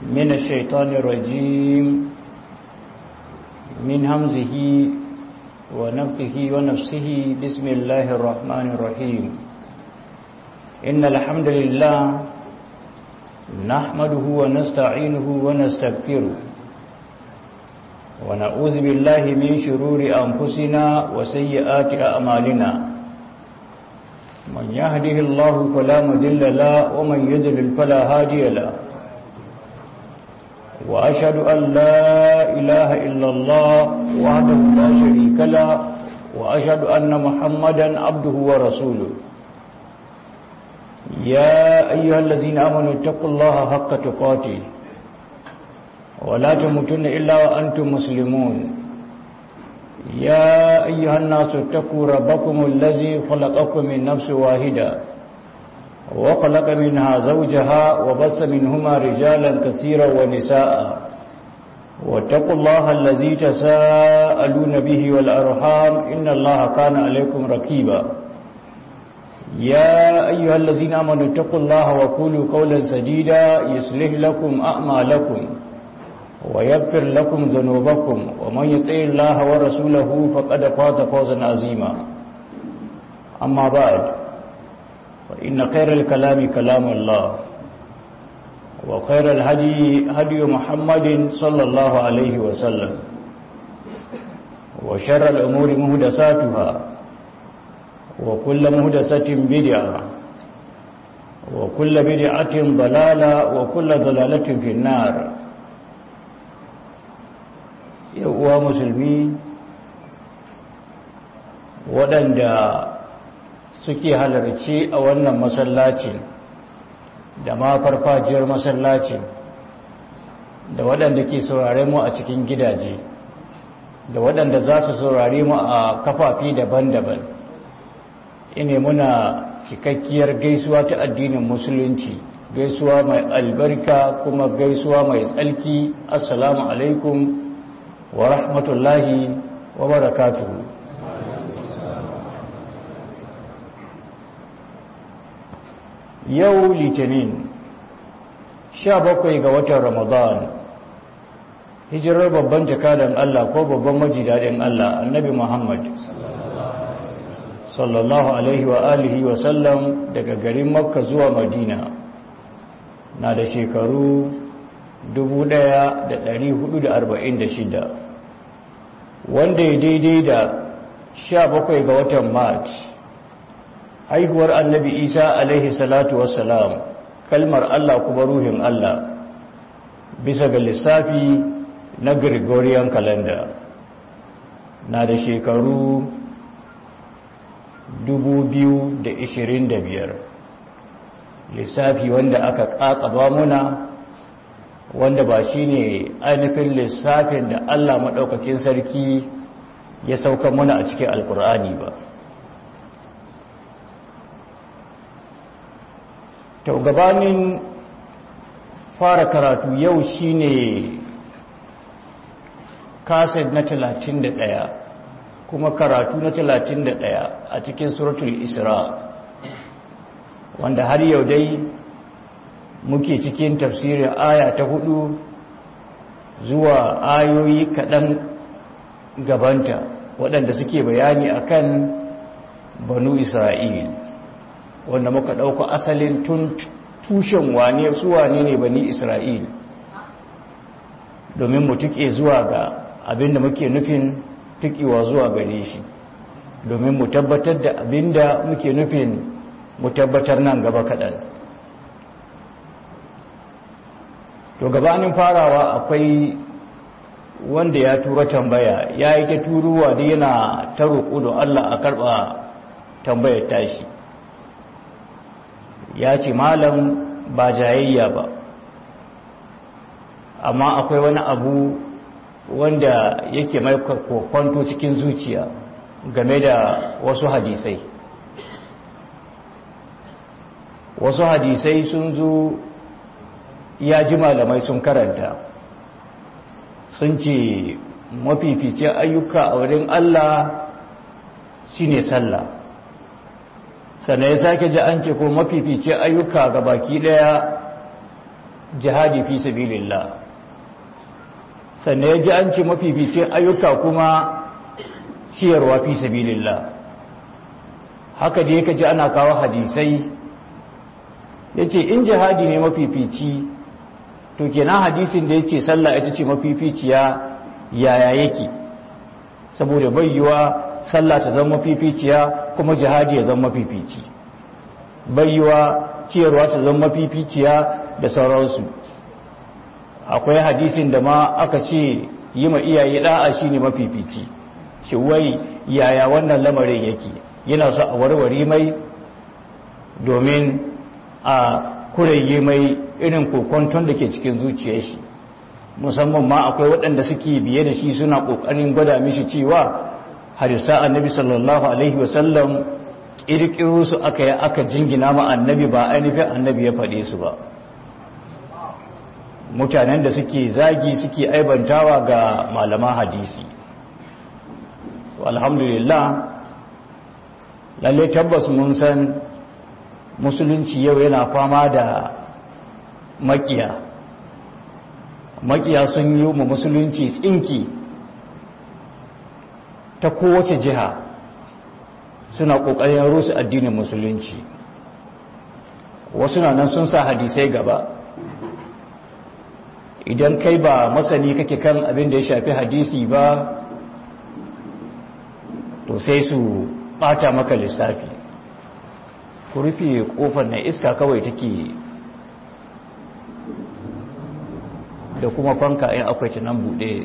من الشيطان الرجيم من همزه ونفقه ونفسه بسم الله الرحمن الرحيم إن الحمد لله نحمده ونستعينه ونستغفره ونعوذ بالله من شرور أنفسنا وسيئات أعمالنا من يهده الله فلا مذل له ومن يذلل فلا هادي له وأشهد أن لا إله إلا الله وحده لا شريك له وأشهد أن محمدا عبده ورسوله يا أيها الذين آمنوا اتقوا الله حق تقاته ولا تموتن إلا وأنتم مسلمون يا أيها الناس اتقوا ربكم الذي خلقكم من نفس واحدة وخلق منها زوجها وبث منهما رجالا كثيرا ونساء واتقوا الله الذي تساءلون به والأرحام إن الله كان عليكم ركيبا يا أيها الذين آمنوا اتقوا الله وقولوا قولا سديدا يصلح لكم أعمالكم ويغفر لكم ذنوبكم ومن يطع الله ورسوله فقد فاز فوزا عظيما أما بعد فإن خير الكلام كلام الله وخير الهدي هدي محمد صلى الله عليه وسلم وشر الأمور مهدساتها وكل مهدسة بدعة وكل بدعة ضلالة وكل ضلالة في النار uwa musulmi waɗanda suke halarci a wannan masallacin da ma farfajiyar masallacin da waɗanda ke saurare mu a cikin gidaje da waɗanda za su saurare mu a kafafi daban-daban ine muna cikakkiyar gaisuwa ta addinin musulunci gaisuwa mai albarka kuma gaisuwa mai tsalki assalamu alaikum wa rahmatullahi wa barakatuhu yau litinin sha bakwai ga watan ramadan hijirar babban jakadan Allah ko babban majidadin Allah annabi Muhammad sallallahu alaihi wa alihi wa sallam daga garin makka zuwa madina na da shekaru 1446 wanda ya daidai da 17 ga watan march haihuwar annabi isa alaihi salatu wassalam kalmar allah kuma ruhin allah bisa ga lissafi na gregorian calendar na da shekaru 2025 lissafi wanda aka kakaba muna wanda ba shi ne ainihin lissafin da Allah maɗaukakin sarki ya sauka muna a cikin alkur'ani ba to gabanin fara karatu yau shi ne kaset na 31 kuma karatu na 31 a cikin suratul isra wanda har yau dai muke cikin tafsirin aya ta hudu zuwa ayoyi kaɗan gabanta waɗanda suke bayani akan banu isra'il wanda muka ɗauka asalin tun tushen wane su wane ne bani isra'il domin mu tuke zuwa ga abinda muke nufin tukewa zuwa gare shi domin mu tabbatar da abinda muke nufin mu tabbatar nan gaba kaɗan to gabanin farawa akwai wanda ya tura tambaya ya yi ta turuwa da yana ta roƙo da Allah a karɓa tambayar tashi ya ce malam ba jayayya ba amma akwai wani abu wanda yake mai kwanto cikin zuciya game da wasu hadisai wasu hadisai sun zo ya ji malamai sun karanta sun ce mafificin ayyuka a wurin Allah shine sallah sannan ya sake ji an ce ko mafificin ayyuka ga baki daya jihadi fi sabilillah sannan ya ji an ce mafificin ayyuka kuma ciyarwa fi sabilillah haka da yake ji ana kawo hadisai ya ce in jihadi ne mafifici to kenan hadisin da ya ce sallah ita ce mafificiya yaya yake saboda bayyuwa sallah ta zama mafificiya kuma jihadi ya zama mafifici bayyuwa ciyarwa ta zama mafificiya da sauransu akwai hadisin da ma aka ce yi ma iyaye da'a shine mafifici shi wai yaya wannan lamarin yake yana so a warware mai domin a kurege mai irin kokonton da ke cikin zuciyar shi musamman ma akwai waɗanda suke biye da shi suna ƙoƙarin gwada mishi cewa harisa annabi sallallahu alaihi wasallam ƙirƙiro su aka yi aka jingina ma annabi ba ainihin annabi ya faɗe su ba mutanen da suke zagi suke aibantawa ga malaman hadisi alhamdulillah lalle tabbas mun san musulunci yau yana fama da makiya makiya sun yi mu musulunci tsinki ta kowace jiha suna ƙoƙarin rusa addinin musulunci wasu na nan sun sa hadisai gaba idan kai ba masani kake kan abin da ya shafi hadisi ba to sai su bata maka lissafi ku rufe kofar na iska kawai take da kuma fanka in akwai nan bude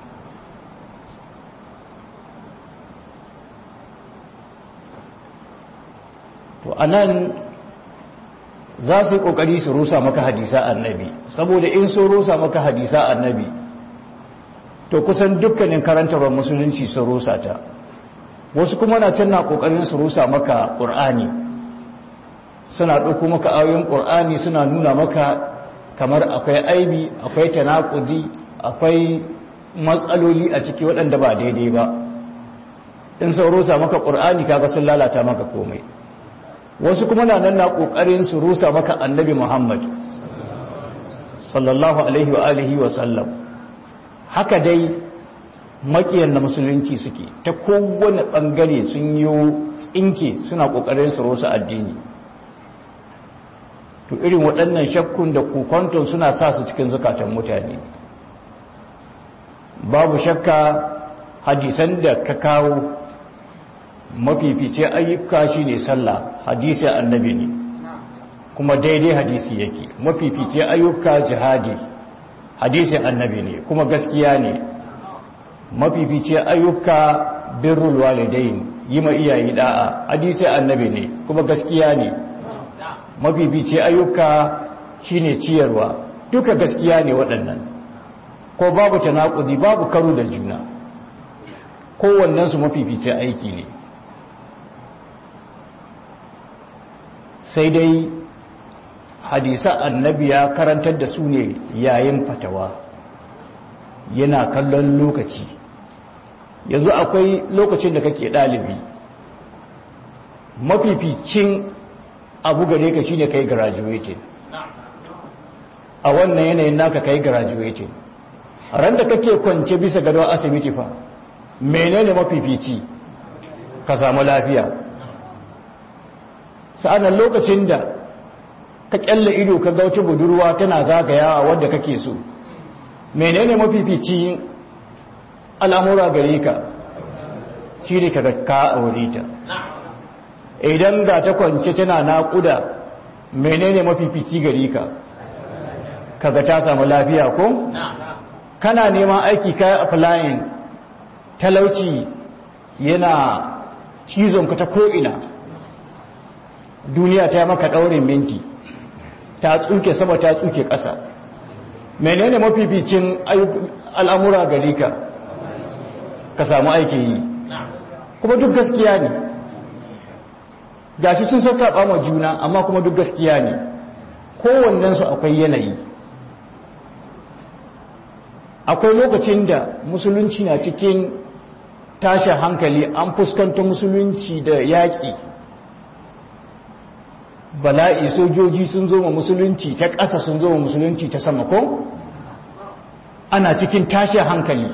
to anan za su yi kokari su rusa maka hadisa annabi saboda in sun rusa maka hadisa annabi to kusan dukkanin karantarwar musulunci sun rusa ta wasu kuma na can na kokarin su rusa maka ƙur'ani suna ɗauko maka ayoyin ƙur'ani suna nuna maka kamar akwai aibi akwai tanakudi akwai matsaloli a ciki waɗanda ba daidai ba in sun rusa maka ƙur'ani kaga sun lalata maka komai wasu kuma na nan na ƙoƙarin su rusa maka annabi muhammad sallallahu alaihi wa alihi wa sallam haka dai makiyan na musulunci suke ta kowane ɓangare sun yi tsinke suna ƙoƙarin su rusa addini to irin waɗannan shakkun da kokonton suna sa su cikin zukatan mutane babu shakka hadisan da ka kawo mafifice ayyuka shi ne sallah hadisi annabi ne kuma daidai hadisi yake mafifice ayyuka jihadi hadisi annabi ne kuma gaskiya ne mafifice ayyuka birrul walidain yi ma iyaye da'a hadisi annabi ne kuma gaskiya ne mafifice ayyuka shine ciyarwa duka gaskiya ne waɗannan ko babu tanakudi babu karo da juna kowannensu mafifice aiki ne sai dai hadisa annabi ya karantar da su ne yayin fatawa yana kallon lokaci yanzu akwai lokacin da kake ɗalibi mafificin abu gare ka shine kai graduating a wannan yanayin naka kai graduating ran da kake kwance bisa gado asibiti fa menene mafifici ka samu lafiya sa'annan lokacin da ka kyalle ido ka gauce budurwa tana zagayawa wadda kake so menene mafifici al'amura gare ka shi ne ka ka aure ta idan ga ta kwance tana naƙuda menene mafifici gare ka kaga ta samu lafiya ko kana neman aiki kai applying talauci yana cizon ka ta ko'ina duniya ta maka ɗaurin minti ta tsuke sama ta tsuke ƙasa menene mafificin al'amura gari ka ka samu aiki yi kuma duk gaskiya ne gashi sun sassaɓa ma juna amma kuma duk gaskiya ne kowannensu akwai yanayi akwai lokacin da musulunci na cikin tashin hankali an fuskanta musulunci da yaƙi bala'i sojoji sun zo ma musulunci ta ƙasa sun zo ma musulunci ta sama ko ana cikin tashin hankali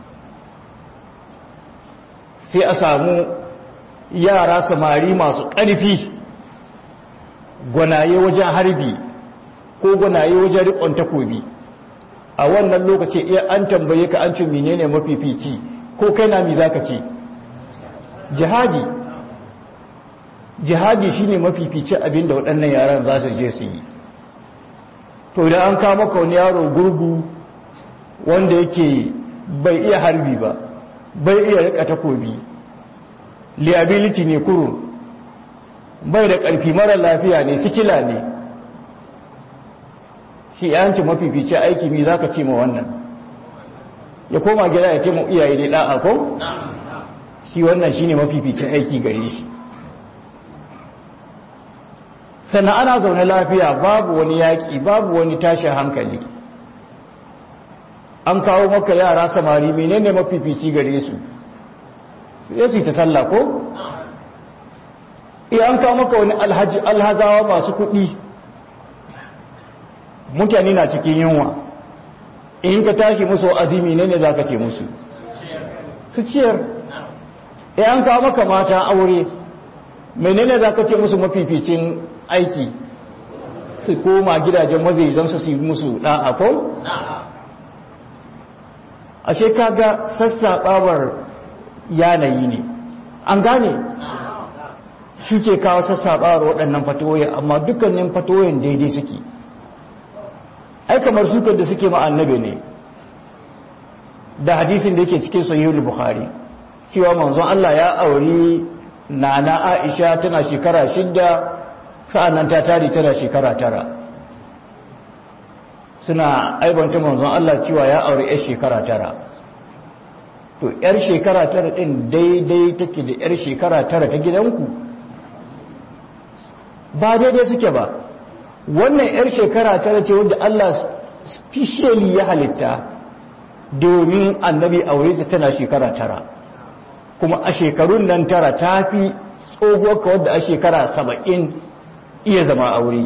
sai a samu yara samari masu ƙarfi gwanaye wajen harbi ko gwanaye wajen riƙon takobi a wannan lokaci iya an tambaye ka an ce menene mafifici ko kai na mi zaka ce jihadi jihadi shine mafifici abinda waɗannan yaran za su je su yi to idan an kama ka wani yaro gurgu wanda yake bai iya harbi ba bai iya rika takobi liability ne kuro bai da ƙarfi mara lafiya ne sikila ne shi yanci mafifici aiki mi za ka ce ma wannan ya koma gida ya ce mu iyaye ne ɗa'a ko? shi wannan shi ne mafificin aiki gare shi sannan ana zaune lafiya babu wani yaƙi babu wani tashin hankali an kawo maka yara samari menene mafifici gare su ya su ta sallah ko? iya an kawo maka wani alhazawa masu kuɗi mutane na cikin yunwa in ka tashi musu azimi ne ne za ka ce musu su ciyar ya an kawo maka mata aure menene za ka ce musu mafificin aiki su koma gidajen mazaizan su su yi musu ɗa'a ko? ashe kaga sassaɓawar yanayi ne an gane shi ke kawo sassaɓawar waɗannan fatoyin amma dukkanin fatoyin daidai suke ai kamar sukar da suke annabi ne da hadisin da yake cikin sahihul bukhari cewa manzon Allah ya auri nana Aisha tana shekara shidda sa'annan ta tare tana shekara tara suna aibanta manzon Allah cewa ya auri yar shekara tara to yar shekara tara din daidai take da yar shekara tara ta gidanku ba daidai suke ba wannan 'yar shekara tara ce wadda Allah specially ya halitta domin annabi aure ta tana shekara tara kuma a shekarun nan tara ta fi tsohuwar ka wadda a shekara saba'in iya zama aure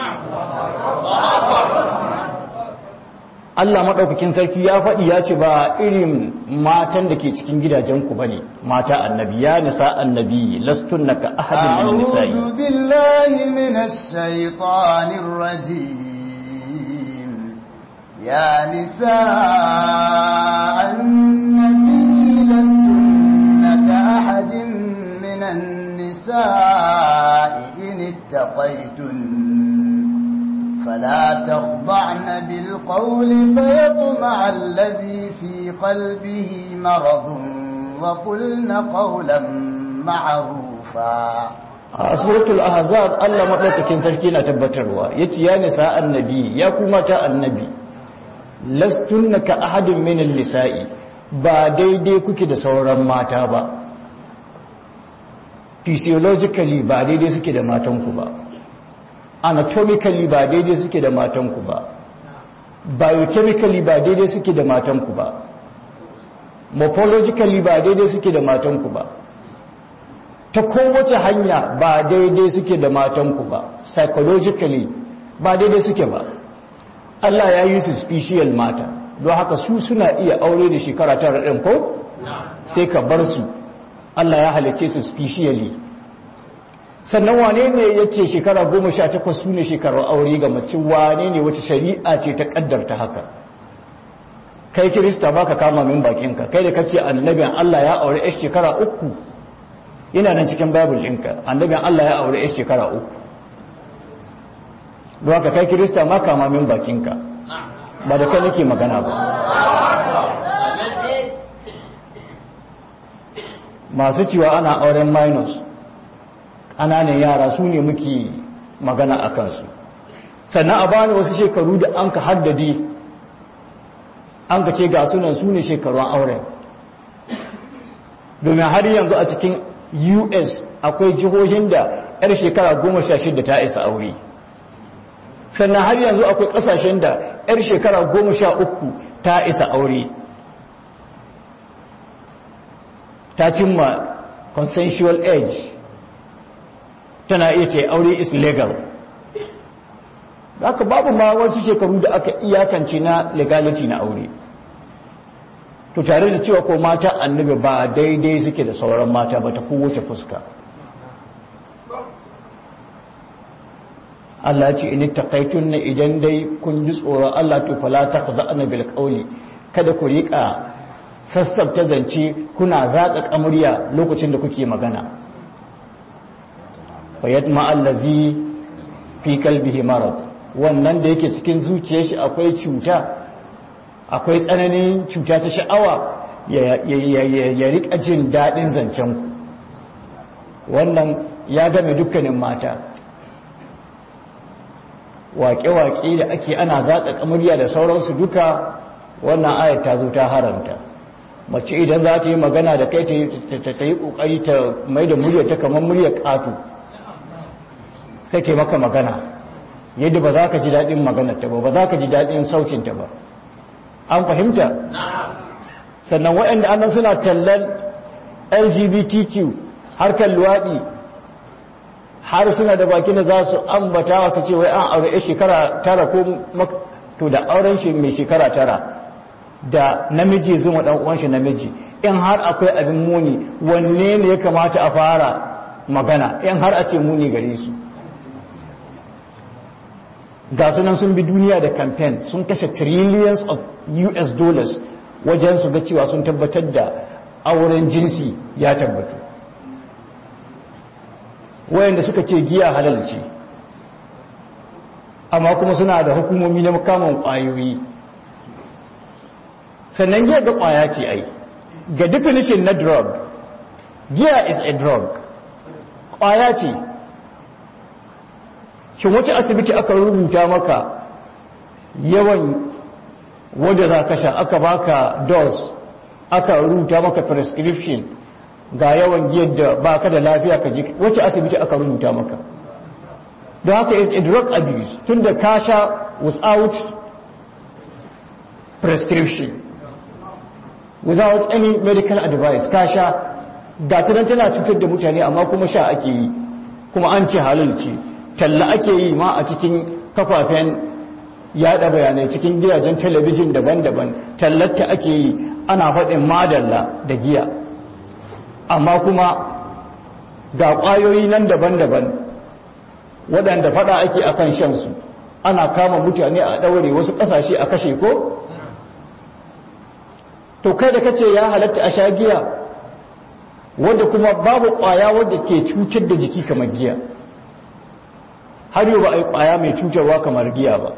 Allah maɗaukakin sarki ya faɗi ya ce ba irin matan da ke cikin gidajenku ba ne mata annabi ya nisa annabi lastun na ka ahadin min nisa'i أعوذ بالله من الشيطان الرجيم يا نساء النبي لستن كأحد من النساء إن اتقيتن فلا تخضعن بالقول فيطمع الذي في قلبه مرض وقلن قولا معروفا a suratul ahzab Allah madaukakin sarki na tabbatarwa yace ya nisa annabi ya kuma ta annabi lastunna ka ahadin min nisa'i ba daidai kuke da sauran mata ba physiologically ba daidai suke da matanku ba anatomically ba daidai suke da matanku ba biochemically ba daidai suke da matanku ba morphologically ba daidai suke da matanku ba ta kowace hanya ba daidai suke da matanku ba psychologically ba daidai suke ba Allah ya yi su special mata don haka su suna iya aure da shekara tara ɗin ko sai ka bar su Allah ya halicce su specially sannan wane ne ya ce shekara goma sha takwas su ne shekarar aure ga mace wane ne wace shari'a ce ta kaddarta haka kai kirista ba ka kama min bakinka kai da kace annabin Allah ya aure ya shekara uku yana nan cikin bible ɗinka annabin Allah ya aure ya shekara uku don haka kai kirista ma kama min bakinka ba da kai nake magana ba masu cewa ana auren minus ƙananan yara su ne muke magana a kansu sannan a bani wasu shekaru da an ka haddade an ka ce ga sunan su ne shekarun auren domin har yanzu a cikin us akwai jihohin da 'yar shekara goma sha shida ta isa aure sannan har yanzu akwai ƙasashen da 'yar shekara goma sha uku ta isa aure ta cimma consensual age tana iya ce aure is legal haka babu ma wasu shekaru da aka iyakance na legality na aure to tare da cewa ko mata annabi ba daidai suke da sauran mata ba ta kowace fuska Allah ce in taqaitun na idan dai kun ji tsoron Allah to fala taqza'na bil qawli kada ku rika sassabta zance kuna zaka kamuriya lokacin da kuke magana fayatma allazi fi qalbihi marad wannan da yake cikin zuciyar shi akwai cuta akwai tsananin cuta ta sha'awa ya rika jin daɗin zancen wannan ya game dukkanin mata waƙe-waƙe da ake ana zaƙa kamuriya da sauransu duka wannan ayat ta zo ta haramta mace idan za ta yi magana da kai ta yi ƙoƙari ta mai da murya ta kamar muryar ƙato sai ta maka magana yadda ba za ka ji daɗin maganarta ba ba za ka ji daɗin saucinta ba an fahimta sannan waɗanda annan suna tallan lgbtq harkar luwaɗi har suna da baki da za su ambata wasu ce wai an aure shekara tara ko to da auren shi mai shekara tara da namiji zuma ɗan uwan shi namiji in har akwai abin muni wanne ne ya kamata a fara magana in har a ce muni gare su ga sunan sun bi duniya da campaign sun kashe trillions of US dollars wajen su ga cewa sun tabbatar da auren jinsi ya tabbatu wayanda suka ce giya halal ce amma kuma suna da hukumomi na makaman kwayoyi sannan giya ga kwaya ce ai ga definition na drug giya is a drug kwaya ce shin wace asibiti aka rubuta maka yawan wanda za ka sha aka baka dose aka rubuta maka prescription ga yawan giyar da baka da lafiya ka ji wace asibiti aka rubuta maka don haka is a drug abuse tun da ka sha without prescription without any medical advice ka sha ga tana tana cutar da mutane amma kuma sha ake yi kuma an ce halal ce talla ake yi ma a cikin kafafen yada bayanai cikin gidajen talabijin daban-daban tallata ake yi ana faɗin madalla da giya amma kuma ga ƙwayoyi nan daban-daban waɗanda faɗa ake akan shansu ana kama mutane a ɗaure wasu ƙasashe a kashe ko to kai da kace ya halatta a sha giya wadda kuma babu ƙwaya wadda ke cutar da jiki kamar giya har yau ba a yi ƙwaya mai cutarwa kamar giya ba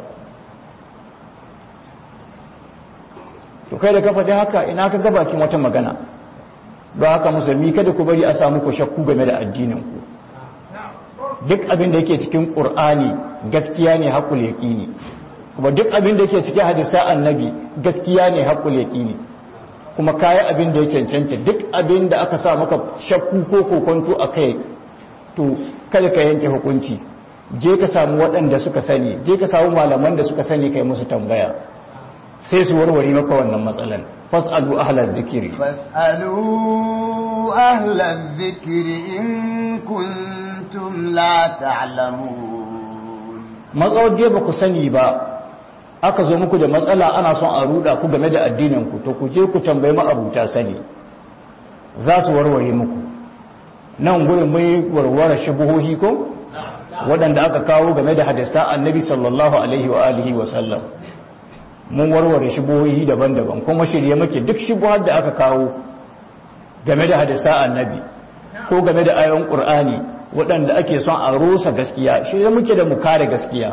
to kai da kafa dai haka ina ka gabakin wata magana ba haka musulmi kada ku bari a samu ku shakku game da addininku duk abin da yake cikin ƙur'ani gaskiya ne haƙul yaƙini kuma duk abin da yake cikin hadisa annabi gaskiya ne haƙul yaƙini kuma kayi abin da ya cancanta duk abin da aka sa maka shakku ko kokonto a kai to kada ka yanke hukunci je ka samu waɗanda suka sani je ka samu malaman da suka sani kai musu tambaya sai su warware maka wannan matsalan fas'alu ahlal zikiri fas'alu ahlal zikiri in kuntum la ta'lamun matsawar ba ku sani ba aka zo muku da matsala ana son a ruda ku game da addinin ku to ku je ku tambayi ma'abuta sani za su warware muku nan gurin mai warware shubuhohi ko waɗanda aka kawo game da hadisa annabi sallallahu alaihi wa alihi wa sallam mun warware shubuhohi daban-daban kuma shirye muke duk shubuhar da aka kawo game da hadisa annabi ko game da ayon qur'ani waɗanda ake son a rusa gaskiya shirye muke da mu kare gaskiya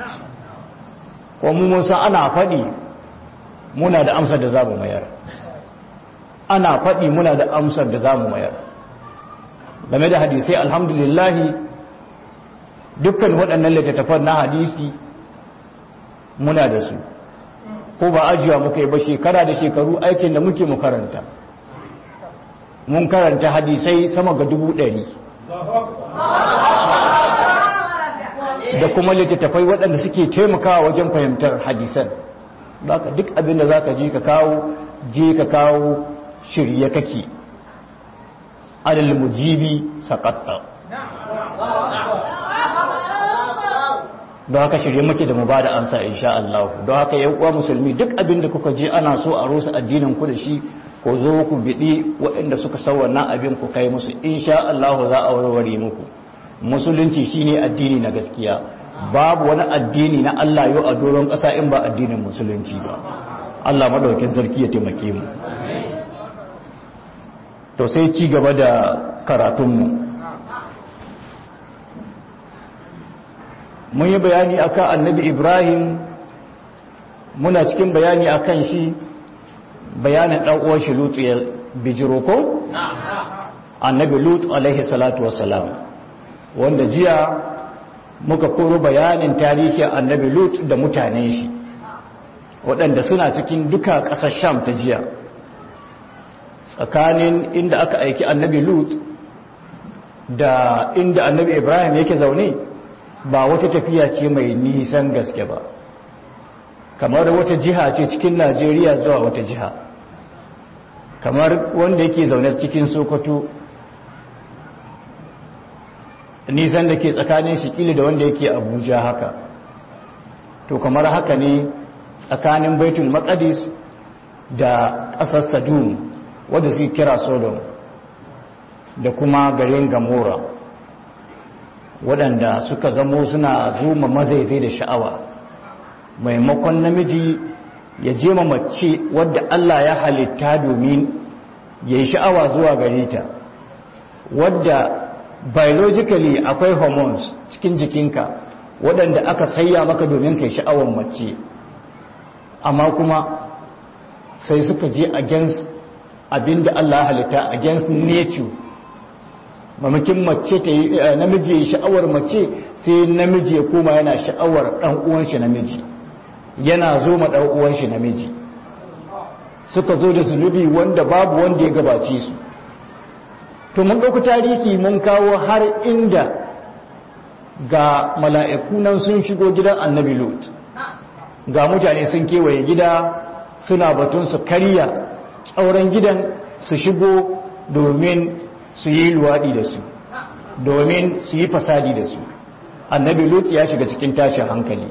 ko mu mun san ana faɗi muna da amsar da za mu mayar ana faɗi muna da amsar da za mu mayar game da hadisai alhamdulillahi dukkan waɗannan littattafan na hadisi muna da su ko ba ajiya muka yi ba shekara da shekaru aikin da muke mu karanta mun karanta hadisai sama ga dubu ɗari da kuma littattafai waɗanda suke taimakawa wajen fahimtar hadisan ka duk abin da za ka je ka kawo je ka kawo shirye kake adal mujibi saƙatta don haka shirye muke da mu ba da ansa insha Allah don haka yan uwa musulmi duk abin da kuka je ana so a rusa addinin ku da shi ko zo ku bidi waɗanda suka san wannan abin ku kai musu insha Allah za a warware muku musulunci shine addini na gaskiya babu wani addini na Allah yau a doron ƙasa in ba addinin musulunci ba Allah madaukakin sarki ya taimake mu to sai ci gaba da karatunmu mun yi bayani akan annabi ibrahim muna cikin bayani akan shi bayanin ɗan'uwar shi lutu ya bijiro ko? annabi lutu alaihi salatu wasalam wanda jiya muka koro bayanin tarihin annabi lutu da mutanen shi waɗanda suna cikin duka ƙasar sham ta jiya tsakanin inda aka aiki annabi lut da inda annabi ibrahim yake zaune ba wata tafiya ce mai nisan gaske ba kamar wata jiha ce cikin najeriya zuwa wata jiha kamar wanda yake zaune cikin sokoto nisan da ke tsakanin shikili da wanda yake abuja haka to kamar haka ne tsakanin baitul maqdis da ƙasar sadum wadda su kira sodom da kuma garin gamora waɗanda suka zamo suna zuma mazaizai da sha'awa maimakon namiji ya je mace wadda Allah ya halitta domin ya yi sha'awa zuwa gare ta wadda biologically akwai hormones cikin jikinka waɗanda aka sayya maka domin kai sha'awar mace amma kuma sai suka je against abinda Allah ya halitta against nature mamakin mace ta yi namiji ya sha'awar mace sai namiji ya koma yana sha'awar ɗan uwan shi namiji yana zo ma ɗan uwan shi namiji suka zo da zunubi wanda babu wanda ya gabace su to mun ɗauki tarihi mun kawo har inda ga mala'iku nan sun shigo gidan annabi lut ga mutane sun kewaye gida suna batun su karya tsauran gidan su shigo domin su yi luwaɗi da su domin su yi fasadi da su annabi lut ya shiga cikin tashin hankali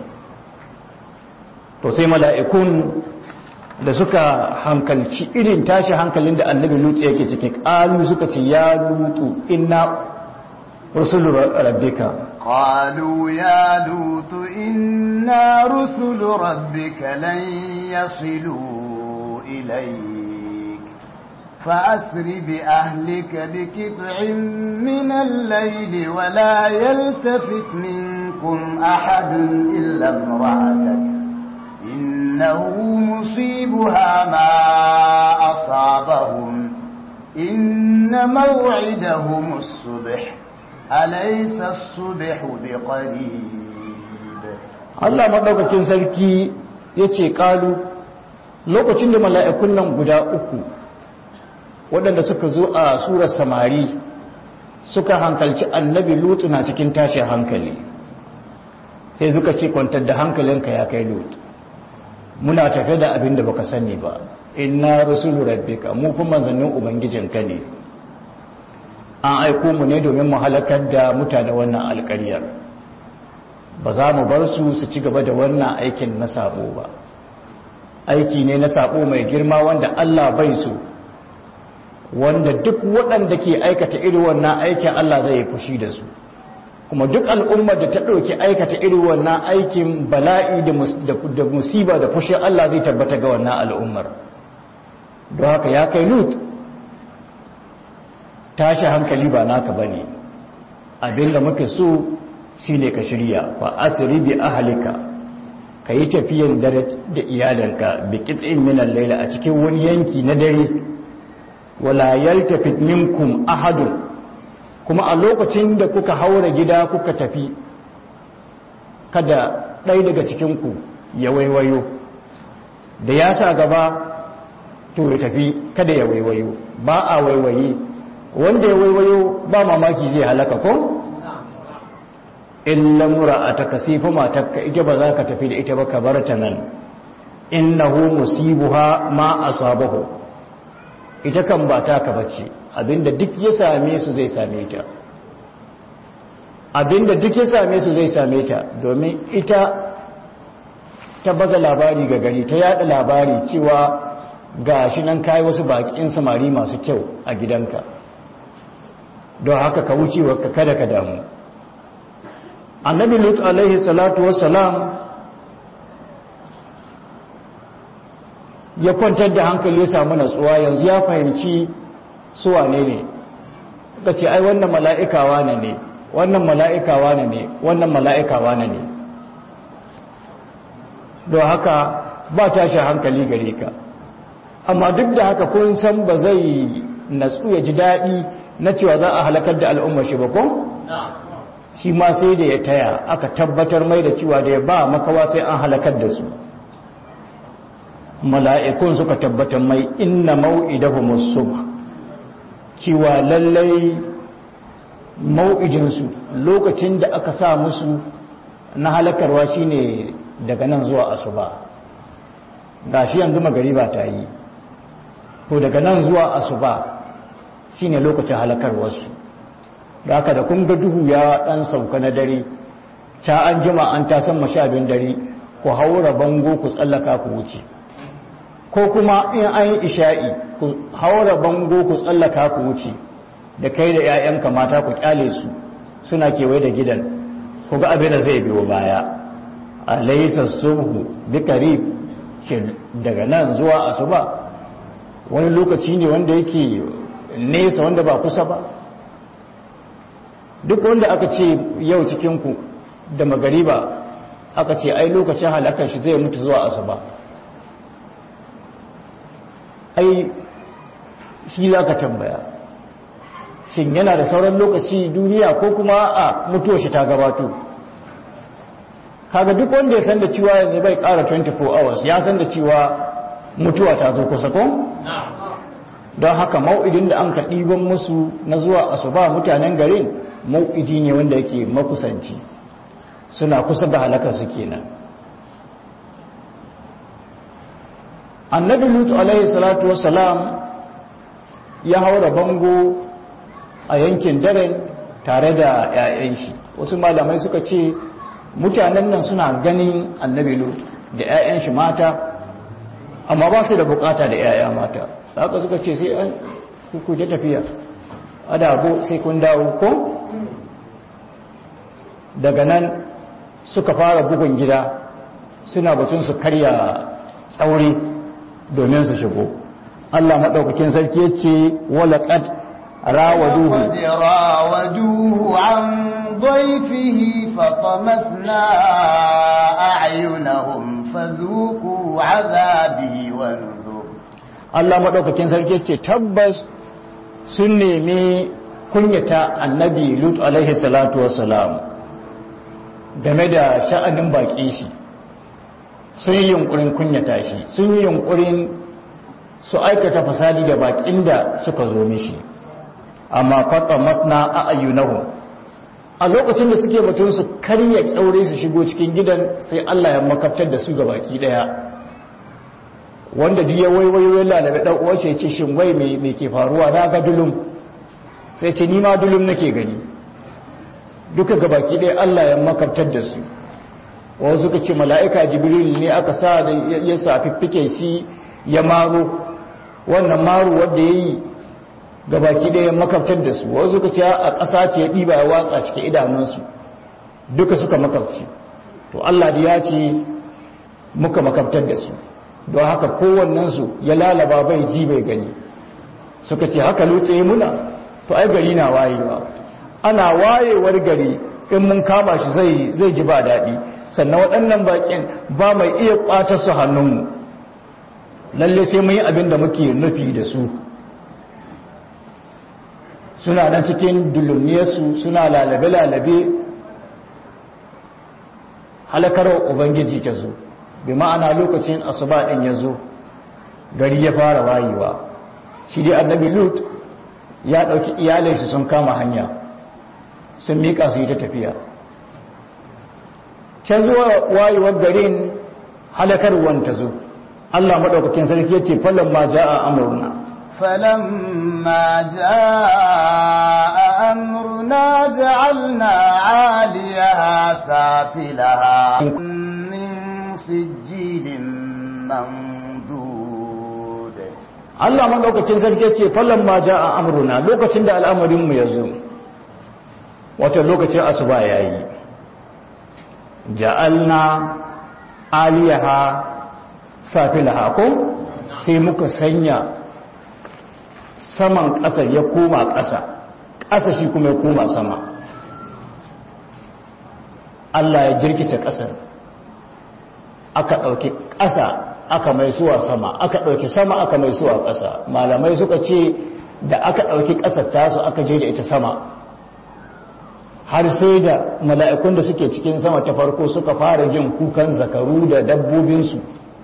to sai mala'ikun da suka hankalci irin tashin hankalin da annabi lut yake ciki ƙalu suka ce ya lutu inna rusulu rabbika قالوا يا لوط إنا رسل ربك لن يصلوا إليك فأسر بأهلك بكتع من الليل ولا يلتفت منكم أحد إلا امرأتك إنه مصيبها ما أصابهم إن موعدهم الصبح أليس الصبح بقريب Allah maɗaukakin sarki ya ce ƙalu lokacin da mala'ikun nan guda uku waɗanda suka zo a surar samari suka hankalci annabi lutu na cikin tashin hankali sai suka ce kwantar da hankalinka ya kai lutu muna tafe da abin da baka sani ba inna rusulu rabbika mu kuma manzannin ubangijinka ne an aiko mu ne domin mu halakar da mutane wannan alƙaryar ba za mu bar su su ci gaba da wannan aikin na sabo ba aiki ne na sabo mai girma wanda Allah bai so wanda duk waɗanda ke aikata irin wannan aikin Allah zai fushi da su kuma duk al'ummar da ta ɗauki aikata irin wannan aikin bala'i da musiba da fushin Allah zai tabbata ga wannan al'ummar don haka ya kai lut tashi hankali ba naka ba ne abinda muke so shi ne ka shirya fa asiri bi ahalika ka yi tafiyan dare da iyalanka bi kitsin minan laila a cikin wani yanki na dare wala yaltafit minkum ahadun kuma a lokacin da kuka haura gida kuka tafi kada ɗaya daga cikinku ya waiwayo da ya sa gaba to ya tafi kada ya waiwayo ba a waiwaye wanda ya waiwayo ba mamaki zai halaka ko? in lamura a ta kasifa matakka ita ba za ka tafi da ita ba ka bar ta nan innahu musibuha ma asabahu ita kan ba ta ka bace abinda duk ya same su zai same ta abinda duk ya same su zai same ta domin ita ta baza labari ga gari ta yada labari cewa ga shi nan kayi wasu bakin samari masu kyau a gidanka don haka ka wuce wa kada ka damu annabi lut alaihi salatu wassalam ya kwantar da hankali ya samu natsuwa yanzu ya fahimci su wane ne ka ce ai wannan mala'ika wane ne wannan mala'ika wane ne wannan mala'ika wane ne don haka ba tashi hankali gare ka amma duk da haka kun san ba zai natsu ya ji daɗi na cewa za a halakar da al'ummar shi ba ko? shi ma sai da ya taya aka tabbatar mai da cewa da ya ba makawa sai an halakar da su mala'ikun suka tabbatar mai inna mau'idahu musu cewa lallai mau'ijinsu lokacin da aka sa musu na halakarwa shine daga nan zuwa asuba ga shi yanzu magariba ta yi ko daga nan zuwa asuba shine lokacin halakarwarsu da aka da kun ga duhu ya dan sauka na dare ta an jima an tasan mashabin dare ku haura bango ku tsallaka ku wuce ko kuma in an yi isha'i ku haura bango ku tsallaka ku wuce da kai da 'ya'yanka mata ku kyale su suna kewaye da gidan ku ga abin da zai biyo baya alaysa subhu bikarib shin daga nan zuwa asuba wani lokaci ne wanda yake nesa wanda ba kusa ba duk wanda aka ce yau cikinku da magariba aka ce ai lokacin halakar shi zai mutu zuwa asuba ai shi za ka tambaya shin yana da sauran lokaci duniya ko kuma a mutuwar shi ta gabato kaga duk wanda ya san da cewa yanzu bai kara 24 hours ya san da cewa mutuwa ta zo kusa ko? don haka mau'idin da an ka ɗiban musu na zuwa asuba mutanen garin mau'idi ne wanda yake makusanci suna kusa da halakar su kenan annabi lutu alaihi salatu wassalam ya haura bango a yankin daren tare da 'ya'yan shi wasu malamai suka ce mutanen nan suna ganin annabi lutu da 'ya'yan shi mata amma ba su da bukata da 'ya'ya mata haka suka ce sai an kuje tafiya adabo sai kun dawo ko daga nan suka fara bugun gida suna batun su karya tsauri domin su shigo Allah maɗaukakin sarki ya ce walaƙad rawaduhu rawaduhu an ضيفه فطمسنا أعينهم فذوقوا عذابي ونذر Allah maɗaukakin sarki ce tabbas sun nemi kunyata annabi Lut alaihi salatu wassalam game da sha'anin baƙi shi sun yi yunkurin kunyata shi sun yi yunkurin su aikata fasadi da baƙin da suka zo mishi amma fata masna a ayyunahu a lokacin da suke batun su karya kyaure su shigo cikin gidan sai Allah ya makaftar da su ga baki daya wanda duk ya waiwayo lalabe dan uwa ce shin wai me me ke faruwa na ga dulum sai ce ni ma dulum nake gani duka ga baki daya Allah ya makaftar da su wasu suka ce mala'ika jibril ne aka sa da ya sa fiffike shi ya maro wannan maro wanda yayi gabaki ɗaya makabtar da su wasu suka ce a ƙasa ce ya ɗiba ya watsa cikin idanunsu duka suka makabci to Allah da ya ce muka makabtar da su don haka kowannensu ya lalaba bai ji bai gani suka ce haka lutse muna to ai gari na wayewa ana wayewar gari in mun kama shi zai zai ji ba daɗi sannan waɗannan baƙin ba mai iya ƙwata su hannunmu lalle sai mun yi abin da muke nufi da su suna nan cikin dulumniyarsu suna lalabe-lalabe halakarar ubangiji ta zo bi ma'ana lokacin asuba ɗin ya zo gari ya fara wayewa shi dai annabi lut ya ɗauki iyalinsu sun kama hanya sun miƙa su yi ta tafiya can zuwa wayewar garin halakarwan ta zo allah maɗaukakin sarki ya ce falon ma ja a amurna فلما جاء أمرنا جعلنا عاليها سافلها من سجيل منضود Allah madaukakin sarki ce fallan ma a amruna lokacin da al'amarin mu yazo wato lokacin asuba yayi ja'alna aliyaha safilaha ko sai muka sanya saman ƙasa ya koma ƙasa ƙasa shi kuma ya koma sama Allah ya jirkice ƙasar aka ɗauki ƙasa aka mai suwa sama aka ɗauki sama aka mai suwa ƙasa malamai suka ce da aka ɗauki ƙasar tasu aka je da ita sama har sai da mala'ikun da suke cikin sama ta farko suka fara jin kukan zakaru da dabbobinsu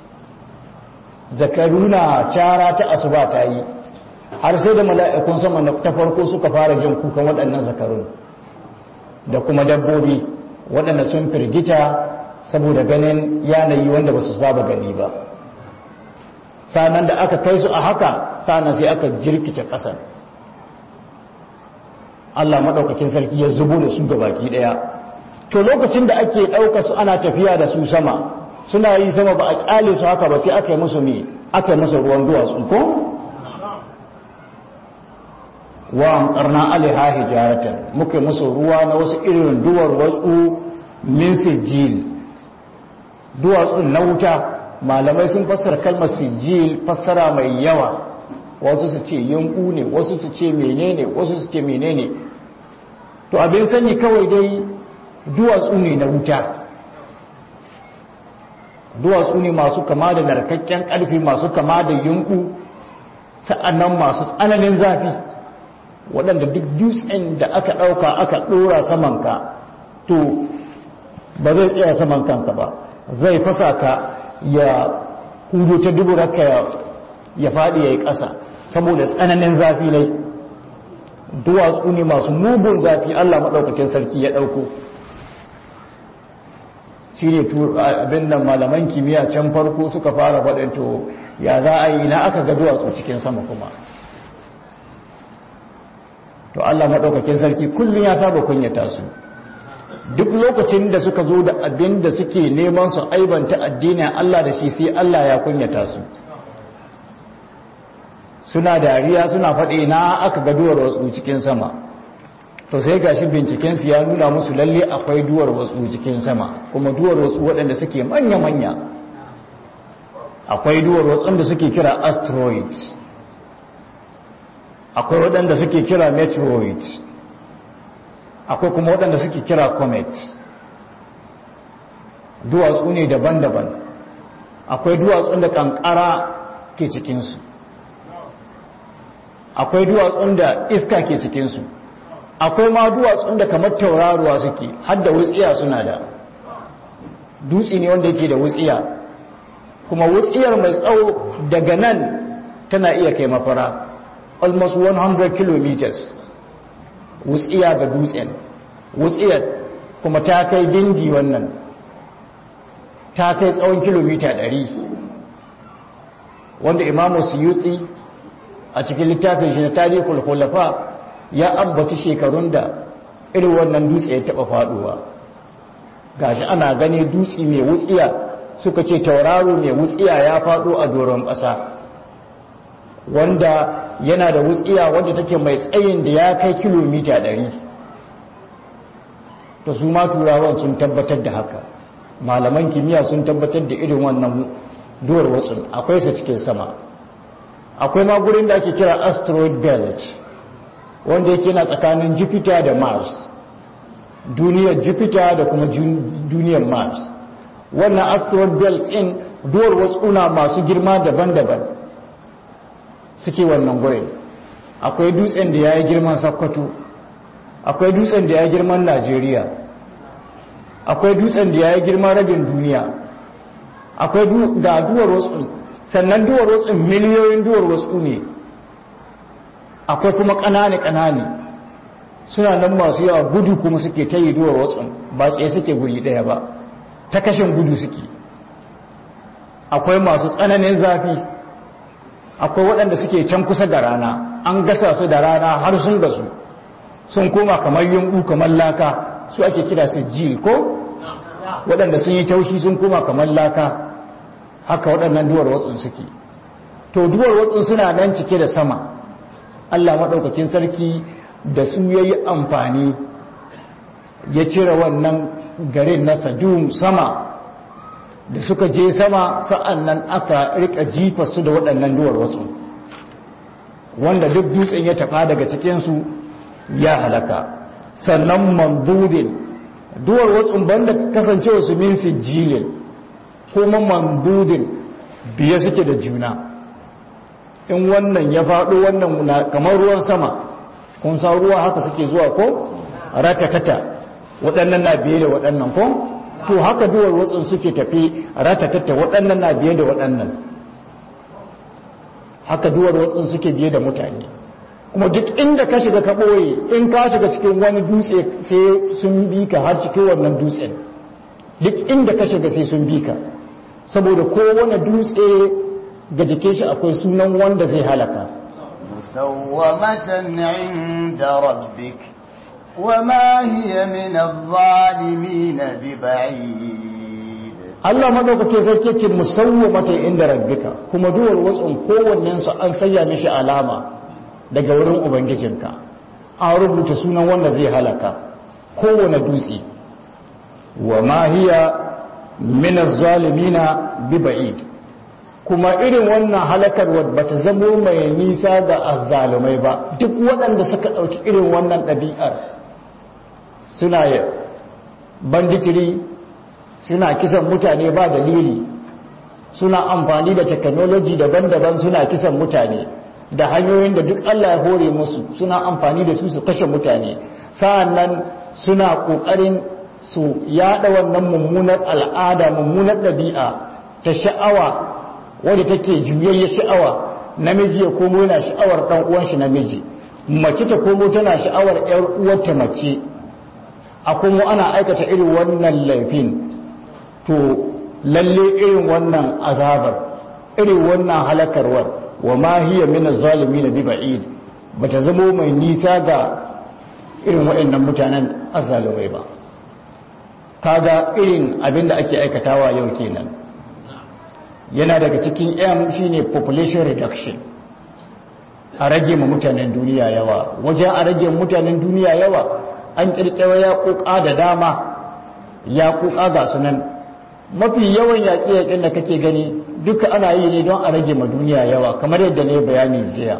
zakaru na cara ta asuba ta yi har sai da mala'ikun sama ta farko suka fara jin kukan waɗannan zakarun da kuma dabbobi waɗanda sun firgita saboda ganin yanayi wanda ba su saba gani ba sanan da aka kai su a haka sanan sai aka jirkice ƙasar Allah maɗaukakin sarki ya zubo da su ga baki ɗaya to lokacin da ake ɗauka su ana tafiya da su sama suna yi sama ba a ƙyale su haka ba sai aka yi musu ne aka yi musu ruwan duwatsu ko wa amtarna alaiha hijaratan muka musu ruwa na wasu irin duwar wasu min sijil duwatsun na wuta malamai sun fassara kalmar sijil fassara mai yawa wasu su ce yanku ne wasu su ce menene wasu su ce menene to abin sani kawai dai duwatsu ne na wuta duwatsu ne masu kama da narkakken karfi masu kama da yanku sa'annan masu tsananin zafi waɗanda duk dutsen da aka ɗauka aka ɗora samanka to ba zai tsaya saman kanka ba zai fasa ka ya hudu ta duburarka ya faɗi ya yi ƙasa saboda tsananin zafi ne duwatsu ne masu mugun zafi allah maɗaukakin sarki ya ɗauko shi ne abin nan malaman kimiyya can farko suka fara faɗin to ya za a yi na aka ga duwatsu cikin sama kuma to Allah maɗaukakin sarki kullum ya saba kunyata su duk lokacin da suka zo da abin da suke neman su aibanta addinin Allah da shi sai Allah ya kunyata su suna dariya suna faɗi na aka ga duwar wasu cikin sama to sai gashi bincikensu ya nuna musu lalle akwai duwar wasu cikin sama kuma duwar wasu waɗanda suke manya-manya akwai duwar wasu da suke kira asteroids akwai waɗanda suke kira meteoroids akwai kuma waɗanda suke kira comets duwatsu ne daban-daban akwai duwatsun da kankara ke cikinsu akwai duwatsun da iska ke cikinsu akwai ma duwatsun da kamar tauraruwa suke hadda wutsiya suna da dutse ne wanda yake da wutsiya kuma wutsiyar mai tsawo daga nan tana iya kai mafara almost 100 kilometers wutsiya ga dutsen wutsiyar kuma ta kai dingi wannan ta kai tsawon kilomita 100 wanda imamu suyuti a cikin littafin shi na tarihul khulafa ya ambaci shekarun da irin wannan dutse ya taba faduwa gashi ana gani dutse mai wutsiya suka ce tauraro mai wutsiya ya fado a doron ƙasa wanda yana da wutsiya wanda take mai tsayin da ya kai kilomita 100 to su ma turawan sun tabbatar da haka malaman kimiyya sun tabbatar da irin wannan duwar watsun akwai su cikin sama akwai ma gurin da ake kira asteroid belt wanda yake na tsakanin jupiter da mars duniyar jupiter da kuma duniyar mars wannan asteroid belt in duwar watsuna masu girma daban-daban suke wannan gurin akwai dutsen da ya yi girman sakkwato akwai dutsen da ya yi girman najeriya akwai dutsen da ya yi girman rabin duniya akwai ga duwar wasu sannan duwar wasu miliyoyin duwar wasu ne akwai kuma ƙanane-ƙanane suna nan masu yawa gudu kuma suke ta yi duwar wasu ba tsaye suke guri ɗaya ba ta kashin gudu suke akwai masu tsananin zafi akwai waɗanda suke can kusa da rana an gasa su da rana har sun gasu sun koma kamar yunbu kamar laka su ake kira sijil ko waɗanda sun yi taushi sun koma kamar laka haka waɗannan duwar watsun suke to duwar watsun suna nan cike da sama Allah maɗaukakin sarki da su ya yi amfani ya cire wannan garin na sadum sama da suka je sama sa'an nan aka rika jifa su da waɗannan duwar watsu wanda duk dutsen ya taɓa daga cikinsu ya halaka sannan mambudin duwar watsun banda kasancewa su min sijilin kuma mambudin biye suke da juna in wannan ya faɗo wannan kamar ruwan sama kun sa ruwa haka suke zuwa ko ratatata waɗannan na biye da waɗannan ko to haka duwar watsun suke tafi ratatata waɗannan na biye da waɗannan haka duwar watsun suke biye da mutane kuma duk inda ka shiga ka ɓoye in ka shiga cikin wani dutse sai sun bi ka har cikin wannan dutsen duk inda ka shiga sai sun bi ka saboda kowane dutse ga jikin shi akwai sunan wanda zai halaka مسومة عند ربك وما هي من الظالمين ببعيد Allah madaukake sarki ce musawwamata inda rabbika kuma duwar watsun kowannen su an sanya mishi alama daga wurin ubangijinka an rubuta sunan wanda zai halaka kowane dutse wa ma hiya min az-zalimina bi ba'id kuma irin wannan halakarwar ba ta zamo mai nisa ga azzalumai ba duk waɗanda suka ɗauki irin wannan ɗabi'ar suna banditiri suna kisan mutane ba dalili suna amfani da technology daban-daban suna kisan mutane da hanyoyin da duk Allah ya hore musu suna amfani da su su kashe mutane sa'annan suna ƙoƙarin su yaɗa wannan mummunar al'ada mummunar ɗabi'a ta sha'awa wadda take juyayya sha'awa namiji ya komo yana sha'awar ɗan uwan shi namiji mace ta komo tana sha'awar ƴar uwarta mace a kuma ana aikata irin wannan laifin to lalle irin wannan azabar irin wannan halakarwar wa ma hiya min az-zalimin bi ba'id bata zamo mai nisa ga irin waɗannan mutanen azzalumai ba kaga irin abinda ake aikatawa yau kenan yana daga cikin m shine population reduction a rage ma mutanen duniya yawa wajen a rage mutanen duniya yawa an kirkira ya kuka da dama ya kuka ga sunan mafi yawan yaƙi-yaƙin da kake gani duka ana yi ne don a rage ma duniya yawa kamar yadda ne bayani jiya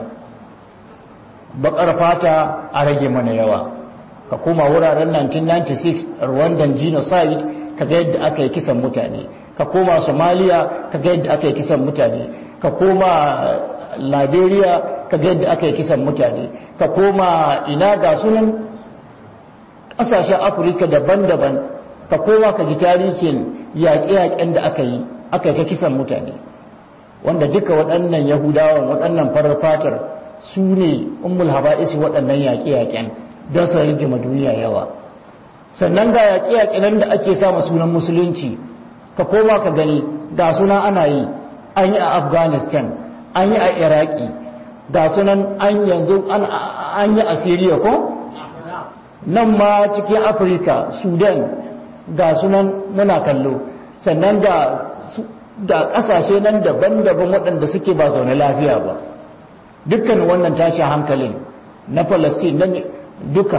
bakar fata a rage mana yawa ka koma wuraren 1996 rwandan genocide kaga yadda aka yi kisan mutane ka koma somalia ka ga yadda aka yi kisan mutane ka koma liberia ka ga yadda aka yi kisan mutane ka koma ina ga sunan ƙasashen afirka daban-daban ka koma ka ji tarihin yaƙe-yaƙen da aka yi aka yi ta kisan mutane wanda duka waɗannan yahudawan waɗannan farar fatar su ne ummul haba'isi waɗannan yaƙe-yaƙen don su rage ma duniya yawa sannan ga yaƙe-yaƙen da ake sama sunan musulunci ka koma ka gani ga suna ana yi an yi a afghanistan an yi a iraki ga sunan an yanzu an yi a syria ko nan ma cikin afirka sudan ga sunan muna kallo sannan ga da kasashe nan daban-daban waɗanda suke ba zaune lafiya ba dukkan wannan tashin hankalin na palestine na duka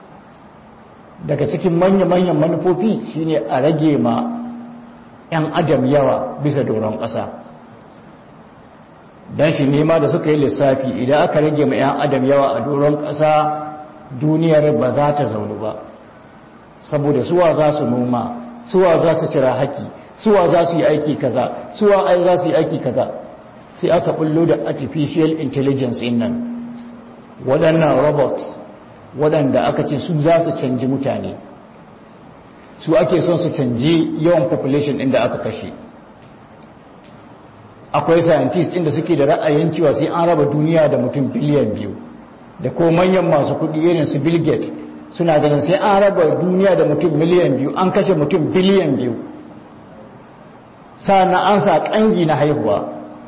daga cikin manya-manyan manufofi shine a rage ma 'yan adam yawa bisa doron ƙasa don shi nema da suka yi lissafi idan aka rage ma 'yan adam yawa a doron ƙasa duniyar ba za ta zaunu ba saboda suwa za su noma suwa za su cira haki suwa za su yi aiki kaza suwa ai za su yi aiki kaza sai aka bullo da artificial intelligence in nan waɗannan robots waɗanda aka ce su za su canji mutane su ake son su canji yawan population inda aka kashe akwai scientists inda suke da ra'ayin cewa sai an raba duniya da mutum biliyan biyu da ko manyan masu kuɗi irin su bill gates suna ganin sai an raba duniya da mutum miliyan biyu an kashe mutum biliyan biyu na an sa ƙangi na haihuwa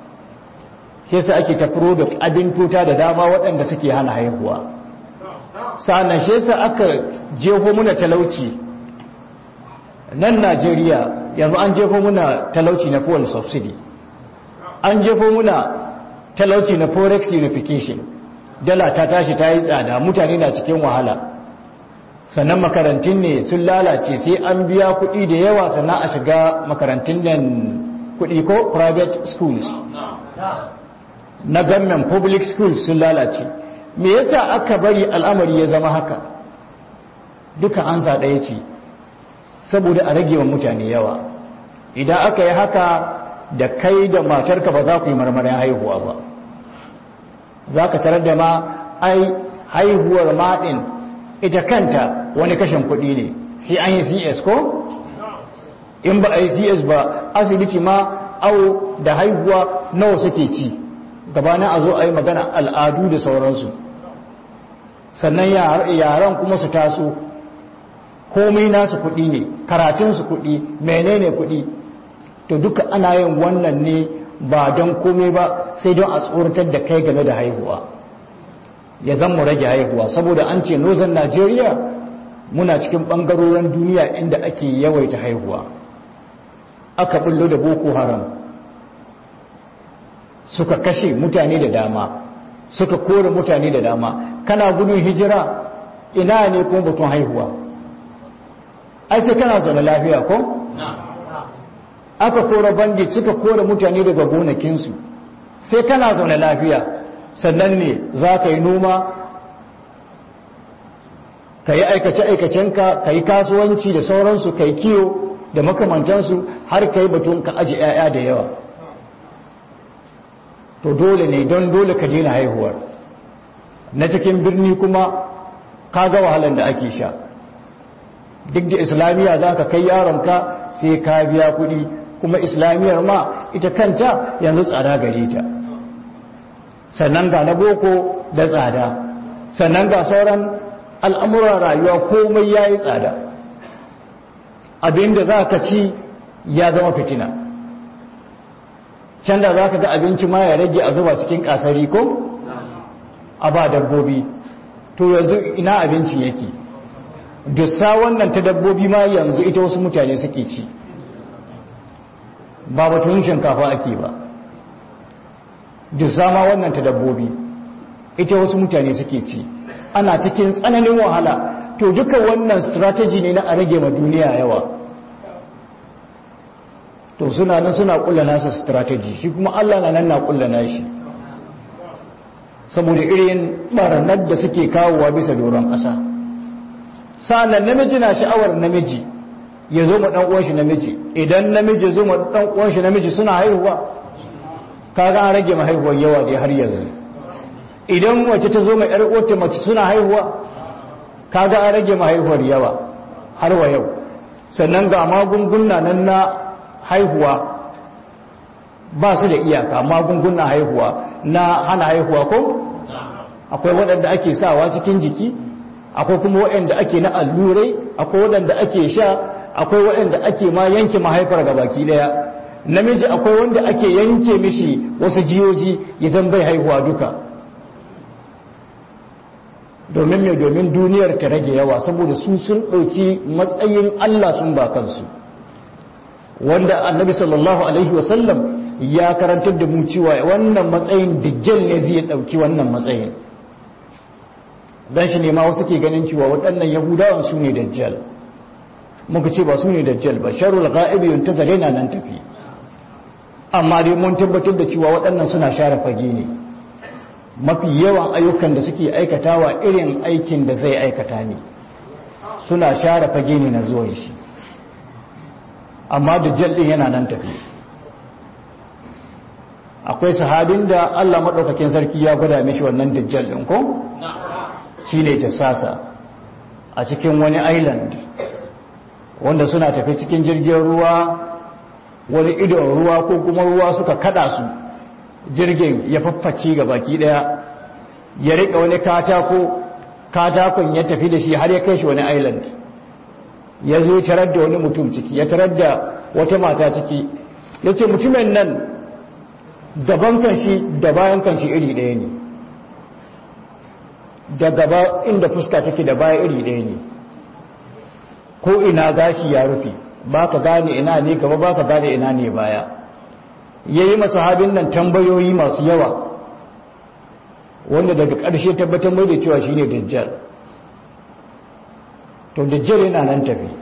sai su ake tafiro da abin tuta da dama waɗanda suke hana haihuwa sa'annan shi yasa aka jeho muna talauci nan Najeriya yanzu an jefo muna talauci na fuel subsidy an jefo muna talauci na forex unification dala ta tashi ta yi tsada mutane na cikin wahala sannan makarantun ne sun lalace sai an biya kuɗi da yawa sannan a shiga makarantun nan kuɗi ko private schools na government public schools sun lalace me yasa aka bari al'amari ya zama haka duka an sa ɗaya ce saboda a rage wa mutane yawa idan aka yi haka da kai da matarka ba za ku yi marmarin haihuwa ba za ka tarar da ma ai haihuwar maɗin ita kanta wani kashin kuɗi ne sai an yi cs ko? in ba a yi cs ba asibiti ma au da haihuwa nawa suke ci gabanin a zo a yi magana al'adu da sauransu sannan yaran kuma su taso komai nasu kuɗi ne karatunsu kuɗi menene kuɗi to duka ana yin wannan ne ba don komai ba sai don a tsoratar da kai game da haihuwa ya zan mu rage haihuwa saboda an ce nozan najeriya muna cikin ɓangarorin duniya inda ake yawaita haihuwa aka bullo da boko haram suka kashe mutane da dama suka kore mutane da dama kana gudun hijira ina ne kuma batun haihuwa ai sai kana zaune lafiya ko? aka kore bandit suka kore mutane daga gonakinsu sai kana zaune lafiya sannan ne za ka yi noma ka yi aikace-aikacenka ka yi kasuwanci da sauransu ka yi kiyo da makamantansu har ka yi batun ka aji 'ya'ya da yawa to dole ne don dole ka daina haihuwar na cikin birni kuma ka ga wahalar da ake sha duk da islamiyya za ka kai yaronka sai ka biya kuɗi kuma islamiyyar ma ita kanta yanzu tsada gare ta sannan ga na boko da tsada sannan ga sauran al'amuran rayuwa komai ya yi tsada abinda za ka ci ya zama fitina can da za ka ga abinci ma ya rage a zuba cikin kasari ko a ba dabbobi to yanzu ina abinci yake dussa wannan ta dabbobi ma yanzu ita wasu mutane suke ci ba batun shinkafa ake ba dussa ma wannan ta dabbobi ita wasu mutane suke ci ana cikin tsananin wahala to duka wannan strategy ne na a rage ma duniya yawa to suna nan suna kulla nasa strategy shi kuma Allah na nan na kulla nashi saboda irin baranar da suke kawowa bisa doron ƙasa sa'annan namiji na sha'awar namiji ya zo ma dan uwan shi namiji idan namiji ya zo ma dan uwan shi namiji suna haihuwa kaga an rage ma haihuwar yawa dai har yanzu idan mace ta zo ma yar uwarta mace suna haihuwa kaga an rage ma haihuwar yawa har wa yau sannan ga magunguna nan na haihuwa ba su da iyaka magungunan haihuwa na hana haihuwa ko akwai waɗanda ake sawa cikin jiki akwai kuma waɗanda ake na allurai akwai waɗanda ake sha akwai waɗanda ake ma yanke mahaifar ga baki ɗaya namiji akwai wanda ake yanke mishi wasu jiyoji idan bai haihuwa duka domin mai domin duniyar ta rage yawa saboda su sun ɗauki matsayin Allah sun ba kansu wanda annabi sallallahu alaihi wasallam ya karantar da mu cewa wannan matsayin dijjal ne zai ɗauki wannan matsayin don shi ne ma wasu ke ganin cewa waɗannan yahudawan su ne dajjal muka ce ba su ne dajjal ba sharul ga'ibi yunta zare na nan tafi amma dai mun tabbatar da cewa waɗannan suna share fage ne mafi yawan ayyukan da suke aikatawa irin aikin da zai aikata ne suna share fage ne na zuwan shi amma dajjal ɗin yana nan tafi akwai sahabin da Allah maɗaukakin sarki ya gwada mishi wannan dajjal ɗin ko? shi ne jassasa a cikin wani island wanda suna tafi cikin jirgin ruwa wani idon ruwa ko kuma ruwa suka kada su jirgin ya fafface ga baki ɗaya ya riƙa wani katako katakon ya tafi da shi har ya kai shi wani island ya zo tarar da wani mutum ciki ya tarar da wata mata ciki ya ce mutumin nan daban kanshi da bayan kanshi iri ɗaya ne da gaba inda fuska take da baya iri ɗaya ne ko ina gashi ya rufe ba ka gane ina ne gaba ba ka gane ina ne baya ya yi masahabin nan tambayoyi masu yawa wanda daga ƙarshe tabbatar mai da cewa shi ne dajjal to dajjal yana nan tafi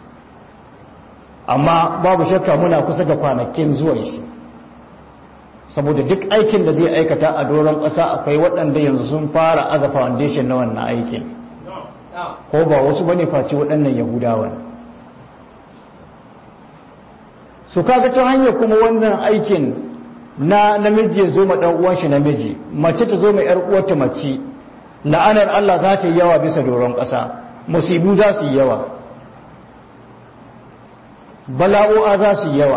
amma babu shakka muna kusa ga kwanakin zuwan shi saboda duk aikin da zai aikata a doron ƙasa akwai waɗanda yanzu sun fara aza foundation na wannan aikin ko ba wasu bane face waɗannan yahudawan su kaga ta hanyar kuma wannan aikin na namiji ya zo ma ɗan uwan shi namiji mace ta zo ma ƴar uwarta mace la'anar Allah za ta yi yawa bisa doron ƙasa musibu za su yi yawa bala'o'a za su yi yawa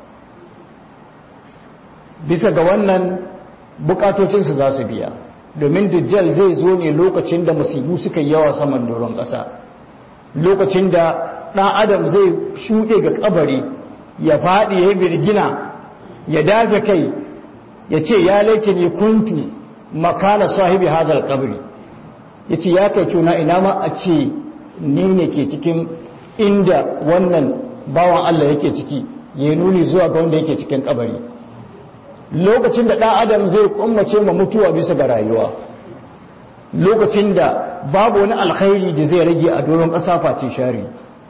bisa ga wannan bukatocinsu za su biya domin dajjal zai zo ne lokacin da musibu suka yi yawa saman doron ƙasa lokacin da ɗan adam zai shuɗe ga ƙabari ya faɗi ya birgina ya dafe kai ya ce ya laike ne kuntu makana sahibi hazar ƙabari ya ce ya kai cuna ina ma a ce ni ne ke cikin inda wannan bawan Allah yake ciki ya nuni zuwa ga wanda yake cikin ƙabari lokacin da ɗan adam zai kummace ma mutuwa bisa ga rayuwa lokacin da babu wani alkhairi da zai rage a doron ƙasa face shari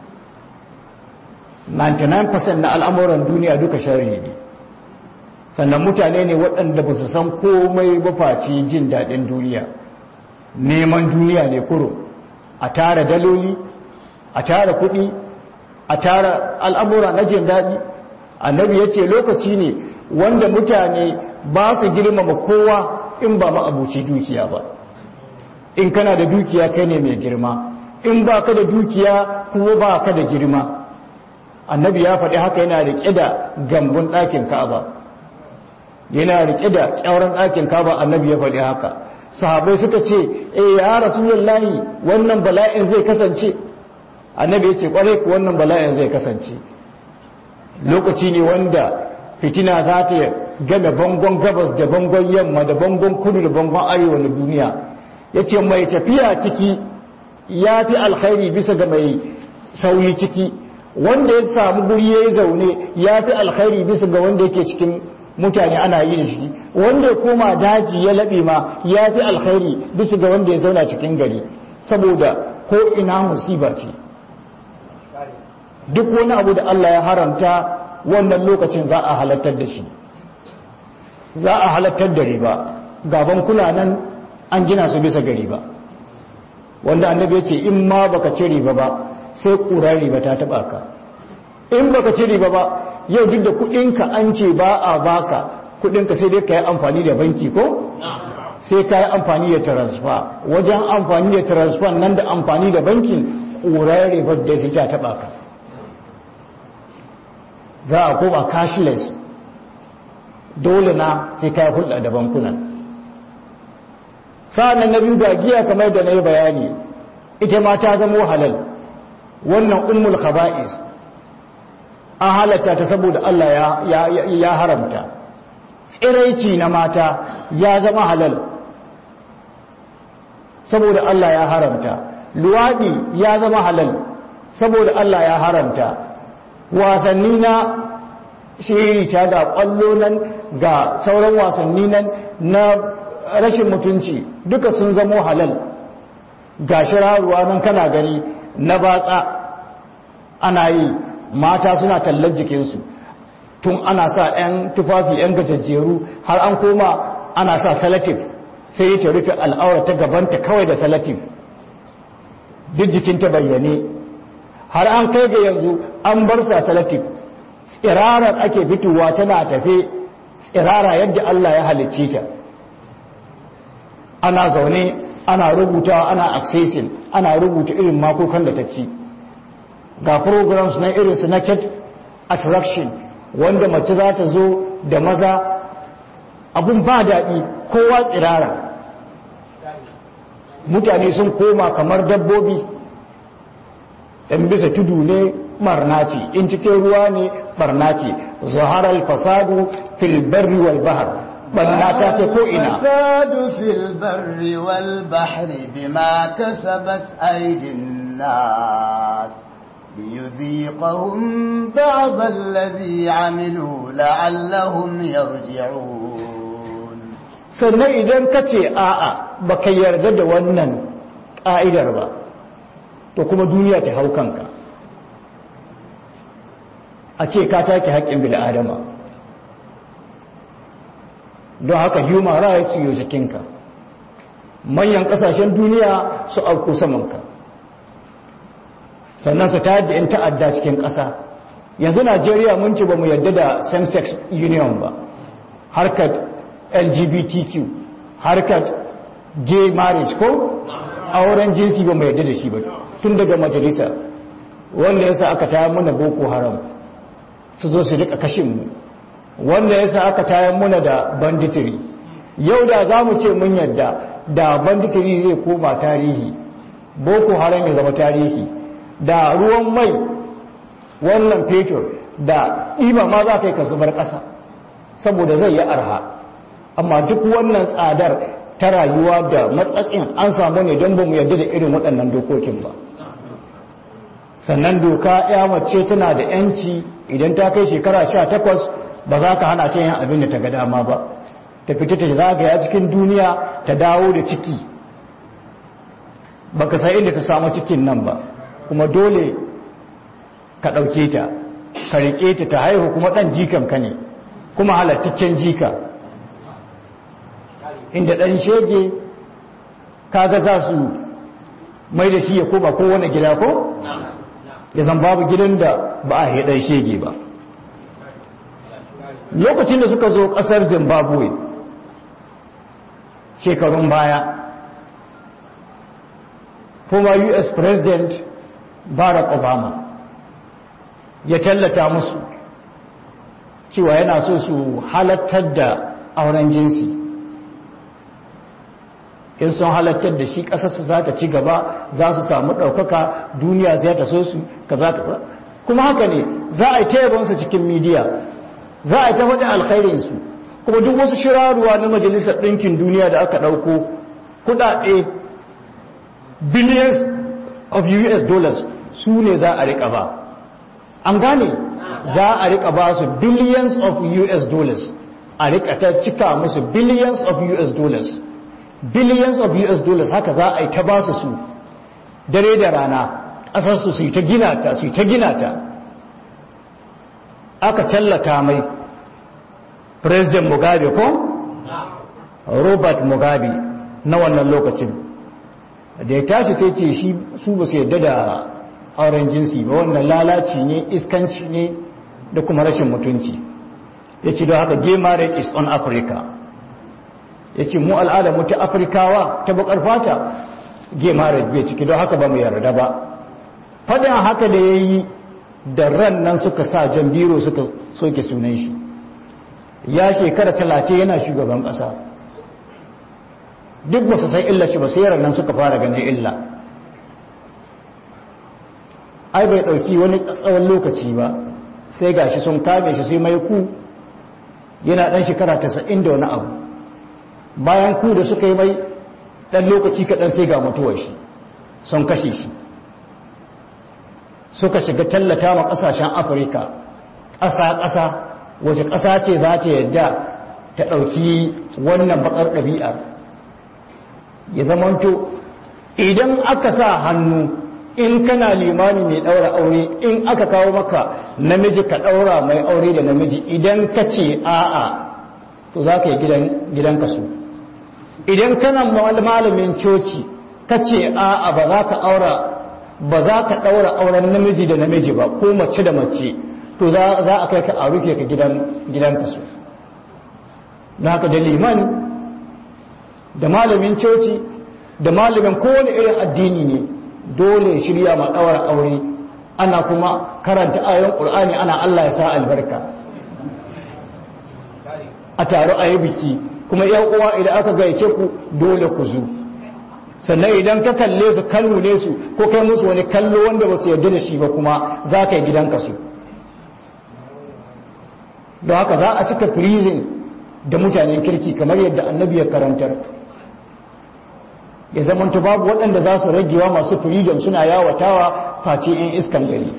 99% na al'amuran duniya duka shari ne sannan mutane ne waɗanda ba su san komai ba face jin daɗin duniya neman duniya ne kuro a tara daloli a tara kuɗi a tara al'amura na jin daɗi annabi ya ce lokaci ne wanda mutane ba su girmama kowa in ba ma'abuci dukiya ba in kana da dukiya kai ne mai girma in ba ka da dukiya kuma ba ka da girma annabi ya faɗi haka yana riƙe da gambun ɗakin ka'aba yana riƙe da ƙyauren ɗakin ka'aba annabi ya faɗi haka sahabai suka ce eh ya rasulullahi wannan bala'in zai kasance annabi ya ce kwarai ku wannan bala'in zai kasance lokaci ne wanda fitina za ta game bangon gabas da bangon yamma da bangon kudu da bangon arewa na duniya ya ce mai tafiya ciki ya fi alkhairi bisa ga mai sauyi ciki wanda ya samu guri ya yi zaune ya fi alkhairi bisa ga wanda yake cikin mutane ana yi da shi wanda ya koma daji ya laɓe ma ya fi alkhairi bisa ga wanda ya zauna cikin gari saboda ko ina musiba ce duk wani abu da Allah ya haramta wannan lokacin za a halattar da shi za a halattar da riba gaban kula nan an gina su bisa ga riba wanda annabi ya ce in ma baka ci riba ba sai kura riba ta taba ka in baka ci riba ba yau duk da kudinka an ce ba a baka kudinka sai dai ka yi amfani da banki ko sai ka yi amfani da transfer wajen amfani da transfer nan da amfani da bankin kura riba da sai ta taba ka za a koma cashless dole na sai kai hulɗa da bankunan sa'annan na biyu ga giya kamar da na yi bayani ita ma ta zama halal wannan ummul khaba'is an halatta ta saboda Allah ya, ya haramta tsiraici na mata ya zama halal saboda Allah ya haramta luwaɗi ya zama halal saboda Allah ya haramta wasanni na shirita ga ƙwallo nan ga sauran wasanni nan na rashin mutunci duka sun zamo halal ga shirarwa nan kana gani na batsa ana yi mata suna tallar jikinsu tun ana sa 'yan tufafi 'yan gajajjeru har an koma ana sa salatif sai ta rufe al'aura ta gabanta kawai da salatif duk jikinta bayyane har an kai ga yanzu an bar sa salatif tsirarar ake fitowa tana tafe tsirara yadda Allah ya halicce ta ana zaune ana rubutawa ana accessing ana rubuta irin makokan da ta ci ga programs na irin su naked attraction wanda mace za ta zo da maza abun ba daɗi kowa tsirara mutane sun koma kamar dabbobi ɗan bisa tudu ne barna ce in cikin ruwa ne barna ce zaharar fasadu fil barri wal bahar banna ta kai ko ina fasad fil barri wal bahri bima kasabat aydin nas liyudhiqahum ba'd alladhi 'amilu la'allahum yarji'un sannan idan ka ce a'a baka yarda da wannan ƙa'idar ba to kuma duniya ta hau kanka a ce ka take haƙƙin bil'adama don haka human rights yi jikinka manyan ƙasashen duniya su auku samanka sannan su tayar da 'yan ta'adda cikin ƙasa yanzu najeriya mun ci ba mu yarda da same-sex union ba harkar lgbtq harkar gay marriage ko auren jinsi ba mu yarda da shi ba tun daga majalisa wanda yasa aka tayar muna boko haram su zo su rika kashin mu wanda yasa aka tayar muna da banditiri yau da za mu ce mun yadda da banditiri zai koma tarihi boko haram ya zama tarihi da ruwan mai wannan fetur da ima ma za ka yi ka zubar ƙasa saboda zai yi arha amma duk wannan tsadar ta rayuwa da matsatsin an samu ne don ba mu yarda da irin waɗannan dokokin ba sannan doka ya mace tana da yanci idan ta kai shekara sha takwas ba za ka hana ta yin abin da ta ga dama ba ta fita ta zagaya cikin duniya ta dawo da ciki ba ka san inda ta samu cikin nan ba kuma dole ka ɗauke ta ka riƙe ta ta haihu kuma ɗan jikan ka ne kuma halattaccen jika inda ɗan shege kaga za su mai da shi ya koma kowane gida ko? ya zan babu gidan da ba a haɗar shege ba lokacin da suka zo ƙasar zimbabwe shekarun baya kuma us president barack obama ya tallata musu cewa yana so su halattar da auren jinsi in sun halattar da shi ƙasarsu za ta ci gaba za su samu ɗaukaka duniya zai ta so su ka za ta kuma haka ne za a yi ta cikin midiya za a yi ta faɗi alkhairinsu kuma duk wasu shirarwa na majalisar ɗinkin duniya da aka ɗauko kuɗaɗe billions of us dollars su ne za a riƙa ba an gane za a riƙa ba su billions of us dollars a riƙa ta cika musu billions of us dollars billions of US dollars haka za a yi ta basu su dare da rana ƙasarsu su yi ta gina ta su yi ta gina ta aka tallata mai president mugabe ko robert mugabe na wannan lokacin da ya tashi sai ce shi su ba su yadda da auren jinsi ba wannan lalaci ne iskanci ne da kuma rashin mutunci ya ce don haka gay marriage is on africa ya ce mu al'adar mu ta afirkawa ta bakar fata gay marriage bai ciki don haka ba mu yarda ba fadin haka da ya yi da ran nan suka sa jan biro suka soke sunan shi ya shekara talatin yana shugaban ƙasa duk ba su san illa shi ba sai nan suka fara ganin illa ai bai ɗauki wani tsawon lokaci ba sai gashi sun kame shi sai mai ku yana ɗan shekara tasa'in da wani abu bayan ku da suka yi mai ɗan lokaci kaɗan sai ga mutuwar shi sun kashe shi suka shiga tallata ma ƙasashen afirka ƙasa-ƙasa wace ƙasa ce za ta yadda ta ɗauki wannan baƙar ɗabi'ar ya zamanto idan aka sa hannu in kana limani mai ɗaura aure in aka kawo maka namiji ka ɗaura mai aure da namiji idan ka ce a'a to za ka yi gidan kasu idan kana malamin coci ka ce a'a ba za ka aura ba za ka ɗaura auren namiji da namiji ba ko mace da mace to za a kai ka a rufe ka gidan kasu da haka da liman da malamin coci da malamin kowane irin addini ne dole shirya ma ɗaura aure ana kuma karanta ayon ƙul'ani ana Allah ya sa albarka a taro a yi biki kuma yan uwa idan aka gaice ku dole ku zu sannan idan ka kalle su kallo ne su ko kai musu wani kallo wanda ba su yarda da shi ba kuma za ka yi gidanka su don haka za a cika freezing da mutanen kirki kamar yadda annabi ya karantar ya zamanta babu waɗanda za su ragewa masu freedom suna yawatawa face 'yan iskan gari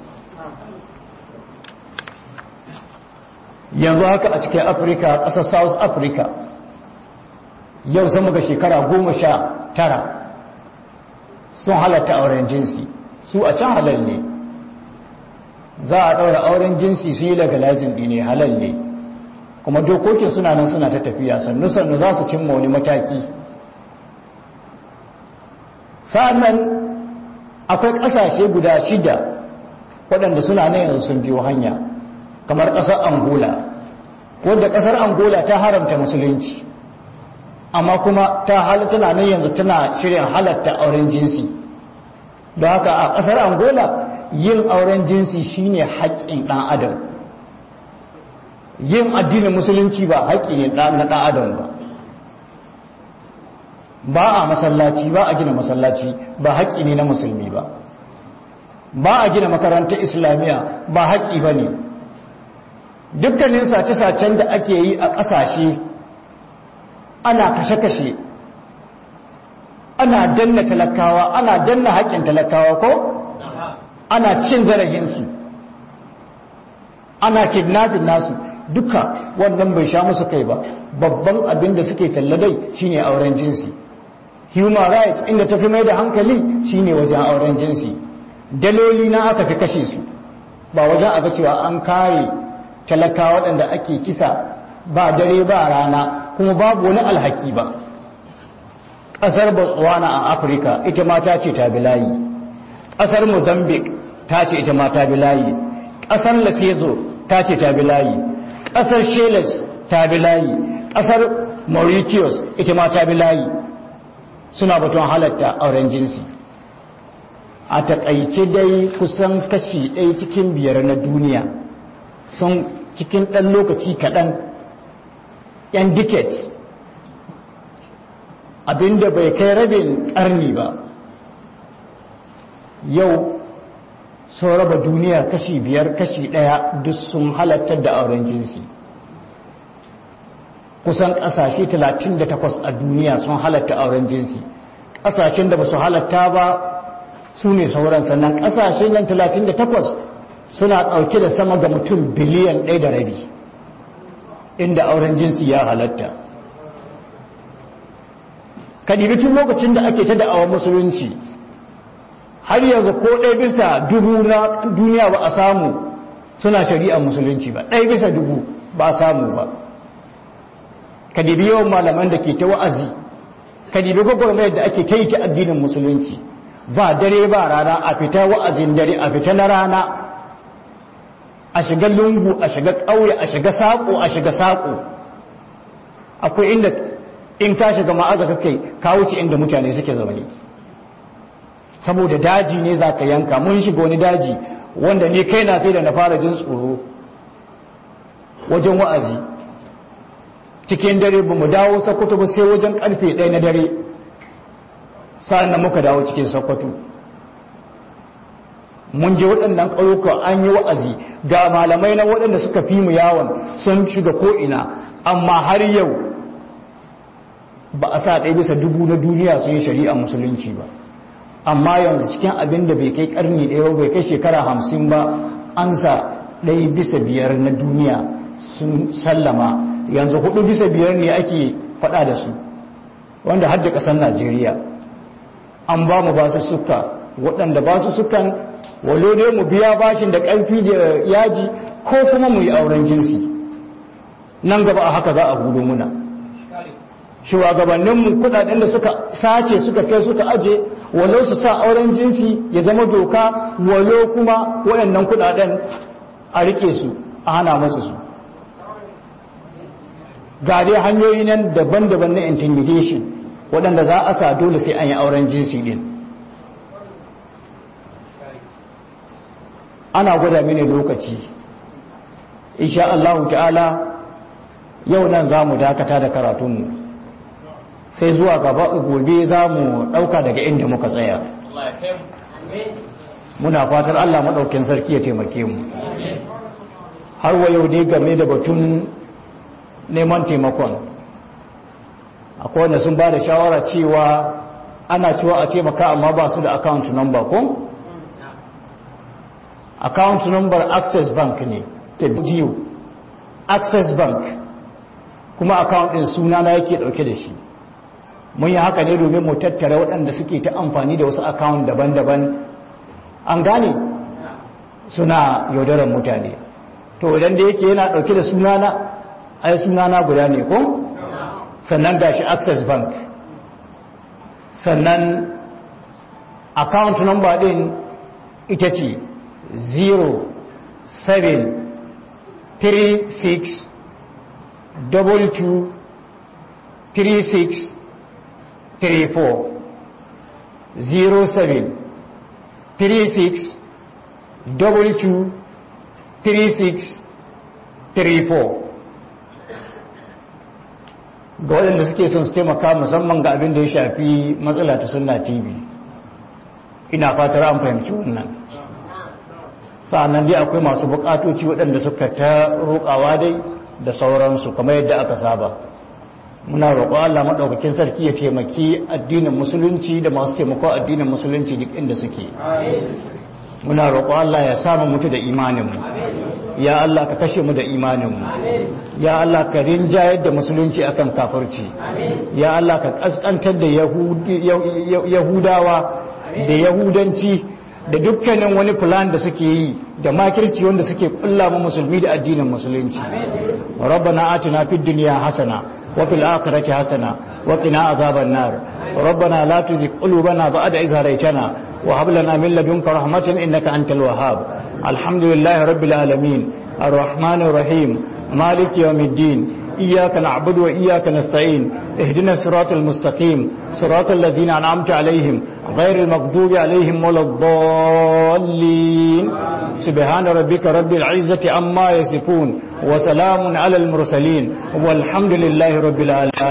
yanzu haka a cikin afirka ƙasar south africa yau sama ga shekara goma sha tara sun halatta auren jinsi su a can halal ne za a ɗaura auren jinsi su yi legalizing ɗi ne halal ne kuma dokokin suna nan suna ta tafiya sannu-sannu za su cimma wani mataki sa'annan akwai ƙasashe guda shida waɗanda suna nan yanzu sun biyo hanya kamar ƙasar angola wadda ƙasar angola ta haramta musulunci amma kuma ta halatta nan yanzu tana shirin halatta auren jinsi da haka a ƙasar angola yin auren jinsi shine haƙƙin ɗan adam yin addinin musulunci ba haƙƙi na ɗan adam ba ba a masallaci ba a gina masallaci ba haƙƙi ne na musulmi ba ba a gina makarantar islamiyya ba haƙƙi ba ne dukkanin sace-sacen da ake yi a ƙasashe ana kashe-kashe ana danna talakawa ana danna haƙƙin talakawa ko ana cin zarafinsu ana kidnapping nasu duka wannan bai sha musu kai ba babban abin da suke talladai shine auren jinsi human rights inda tafi mai da hankali shine wajen auren jinsi daloli na aka fi kashe su ba wajen aga cewa an kare talaka waɗanda ake kisa ba dare ba rana kuma babu wani alhaki ba ƙasar botswana a afirka ita ma ta ce ta bilayi ƙasar mozambique ta ce ita ma ta bilayi ƙasar lesotho ta ce ta bilayi ƙasar seychelles ta bilayi ƙasar mauritius ita ma ta bilayi suna batun halatta auren jinsi a taƙaice dai kusan kashi ɗaya cikin biyar na duniya sun cikin ɗan lokaci kaɗan yan decades abinda bai kai rabin ƙarni ba yau sun raba duniya kashi biyar kashi ɗaya duk sun halattar da auren jinsi kusan ƙasashe 38 a duniya sun halatta auren jinsi ƙasashen da ba su halatta ba su ne sauran sannan ƙasashen nan 38 suna ɗauke da sama ga mutum biliyan ɗaya da rabi inda auren jinsi ya halatta kadibi tun lokacin da ake ta da'awar musulunci har yanzu ko ɗaya bisa dubu na duniya ba a samu suna shari'ar musulunci ba ɗaya bisa dubu ba a samu ba kadibi yawan malaman da ke ta wa'azi kadibi gwagwarmayar da ake ta yi ta addinin musulunci ba dare ba rana a fita wa'azin dare a fita na rana a shiga lungu a shiga ƙauye a shiga saƙo a shiga saƙo akwai inda in ka shiga ma'aza kai ka wuce inda mutane suke zaune saboda daji ne za ka yanka mun shiga wani daji wanda ne kai na sai da na fara jin tsoro wajen wa'azi cikin dare ba mu dawo sakwato ba sai wajen karfe ɗaya na dare sa'an nan muka dawo cikin sakwato mun je waɗannan ƙauyuka an yi wa'azi ga malamai na waɗanda suka fi mu yawon sun shiga ko'ina amma har yau ba a sa ɗaya bisa dubu na duniya sun yi shari'a musulunci ba amma yanzu cikin abin da bai kai ƙarni ɗaya bai kai shekara hamsin ba an sa ɗaya bisa biyar na duniya sun sallama yanzu hudu bisa biyar ne ake faɗa da su wanda hadda ƙasar najeriya an ba mu ba su suka waɗanda ba su sukan walo ne mu biya bashin da ƙarfi da yaji ko kuma mu yi auren jinsi nan gaba a haka za a hudu muna shugabanninmu kudaden da suka sace suka kai suka aje walo su sa auren jinsi ya zama doka walo kuma waɗannan kudaden a rike su a hana masu su ga dai hanyoyi nan daban-daban na intimidation waɗanda za a sa dole sai an yi auren jinsi din ana gwada mini lokaci insha Allah ta'ala yau nan za mu dakata da karatunmu sai zuwa gaba gobe za mu ɗauka daga inda muka tsaya muna fatar Allah maɗaukin sarki ya taimake mu har wa yau dai game da batun neman taimakon akwai wanda sun ba da shawara cewa ana cewa a taimaka amma ba su da account number ko? account number access bank ne ta biyu access bank kuma account din suna na yake dauke da shi mun yi haka ne domin mu tattara waɗanda suke ta amfani da wasu account daban-daban an gane suna yaudarar mutane to idan da yake yana dauke da sunana ai sunana guda ne ko sannan gashi access bank sannan account number din ita ce 0 7 3 6 double 2 3 6 3 4 0 7 3 6 double 2 3 6 3 4 ga waɗanda suke son su taimaka musamman ga abin da ya shafi matsala ta sunna tv ina fatar an fahimci wannan sa'annan dai akwai masu bukatoci waɗanda suka ta roƙawa dai da sauransu kamar yadda aka saba muna roƙo Allah maɗaukakin sarki ya taimaki addinin musulunci da masu taimako addinin musulunci duk inda suke muna roƙo Allah ya samu mutu da imaninmu ya Allah ka kashe mu da imaninmu ya Allah ka rinjayar da musulunci akan kafirci ya Allah ka kaskantar da yahudawa da yahudanci da dukkanin wani plan da suke yi da makirci wanda suke kulla mu musulmi da addinin musulunci rabbana atina fid dunya hasana wa fil akhirati hasana wa qina azaban nar rabbana la tuzigh qulubana ba'da idh hadaytana wa hab lana min ladunka rahmatan innaka antal wahhab alhamdulillahi rabbil alamin arrahmanir rahim maliki yawmiddin إياك نعبد وإياك نستعين اهدنا الصراط المستقيم صراط الذين أنعمت عليهم غير المغضوب عليهم ولا الضالين سبحان ربك رب العزة عما يصفون وسلام على المرسلين والحمد لله رب العالمين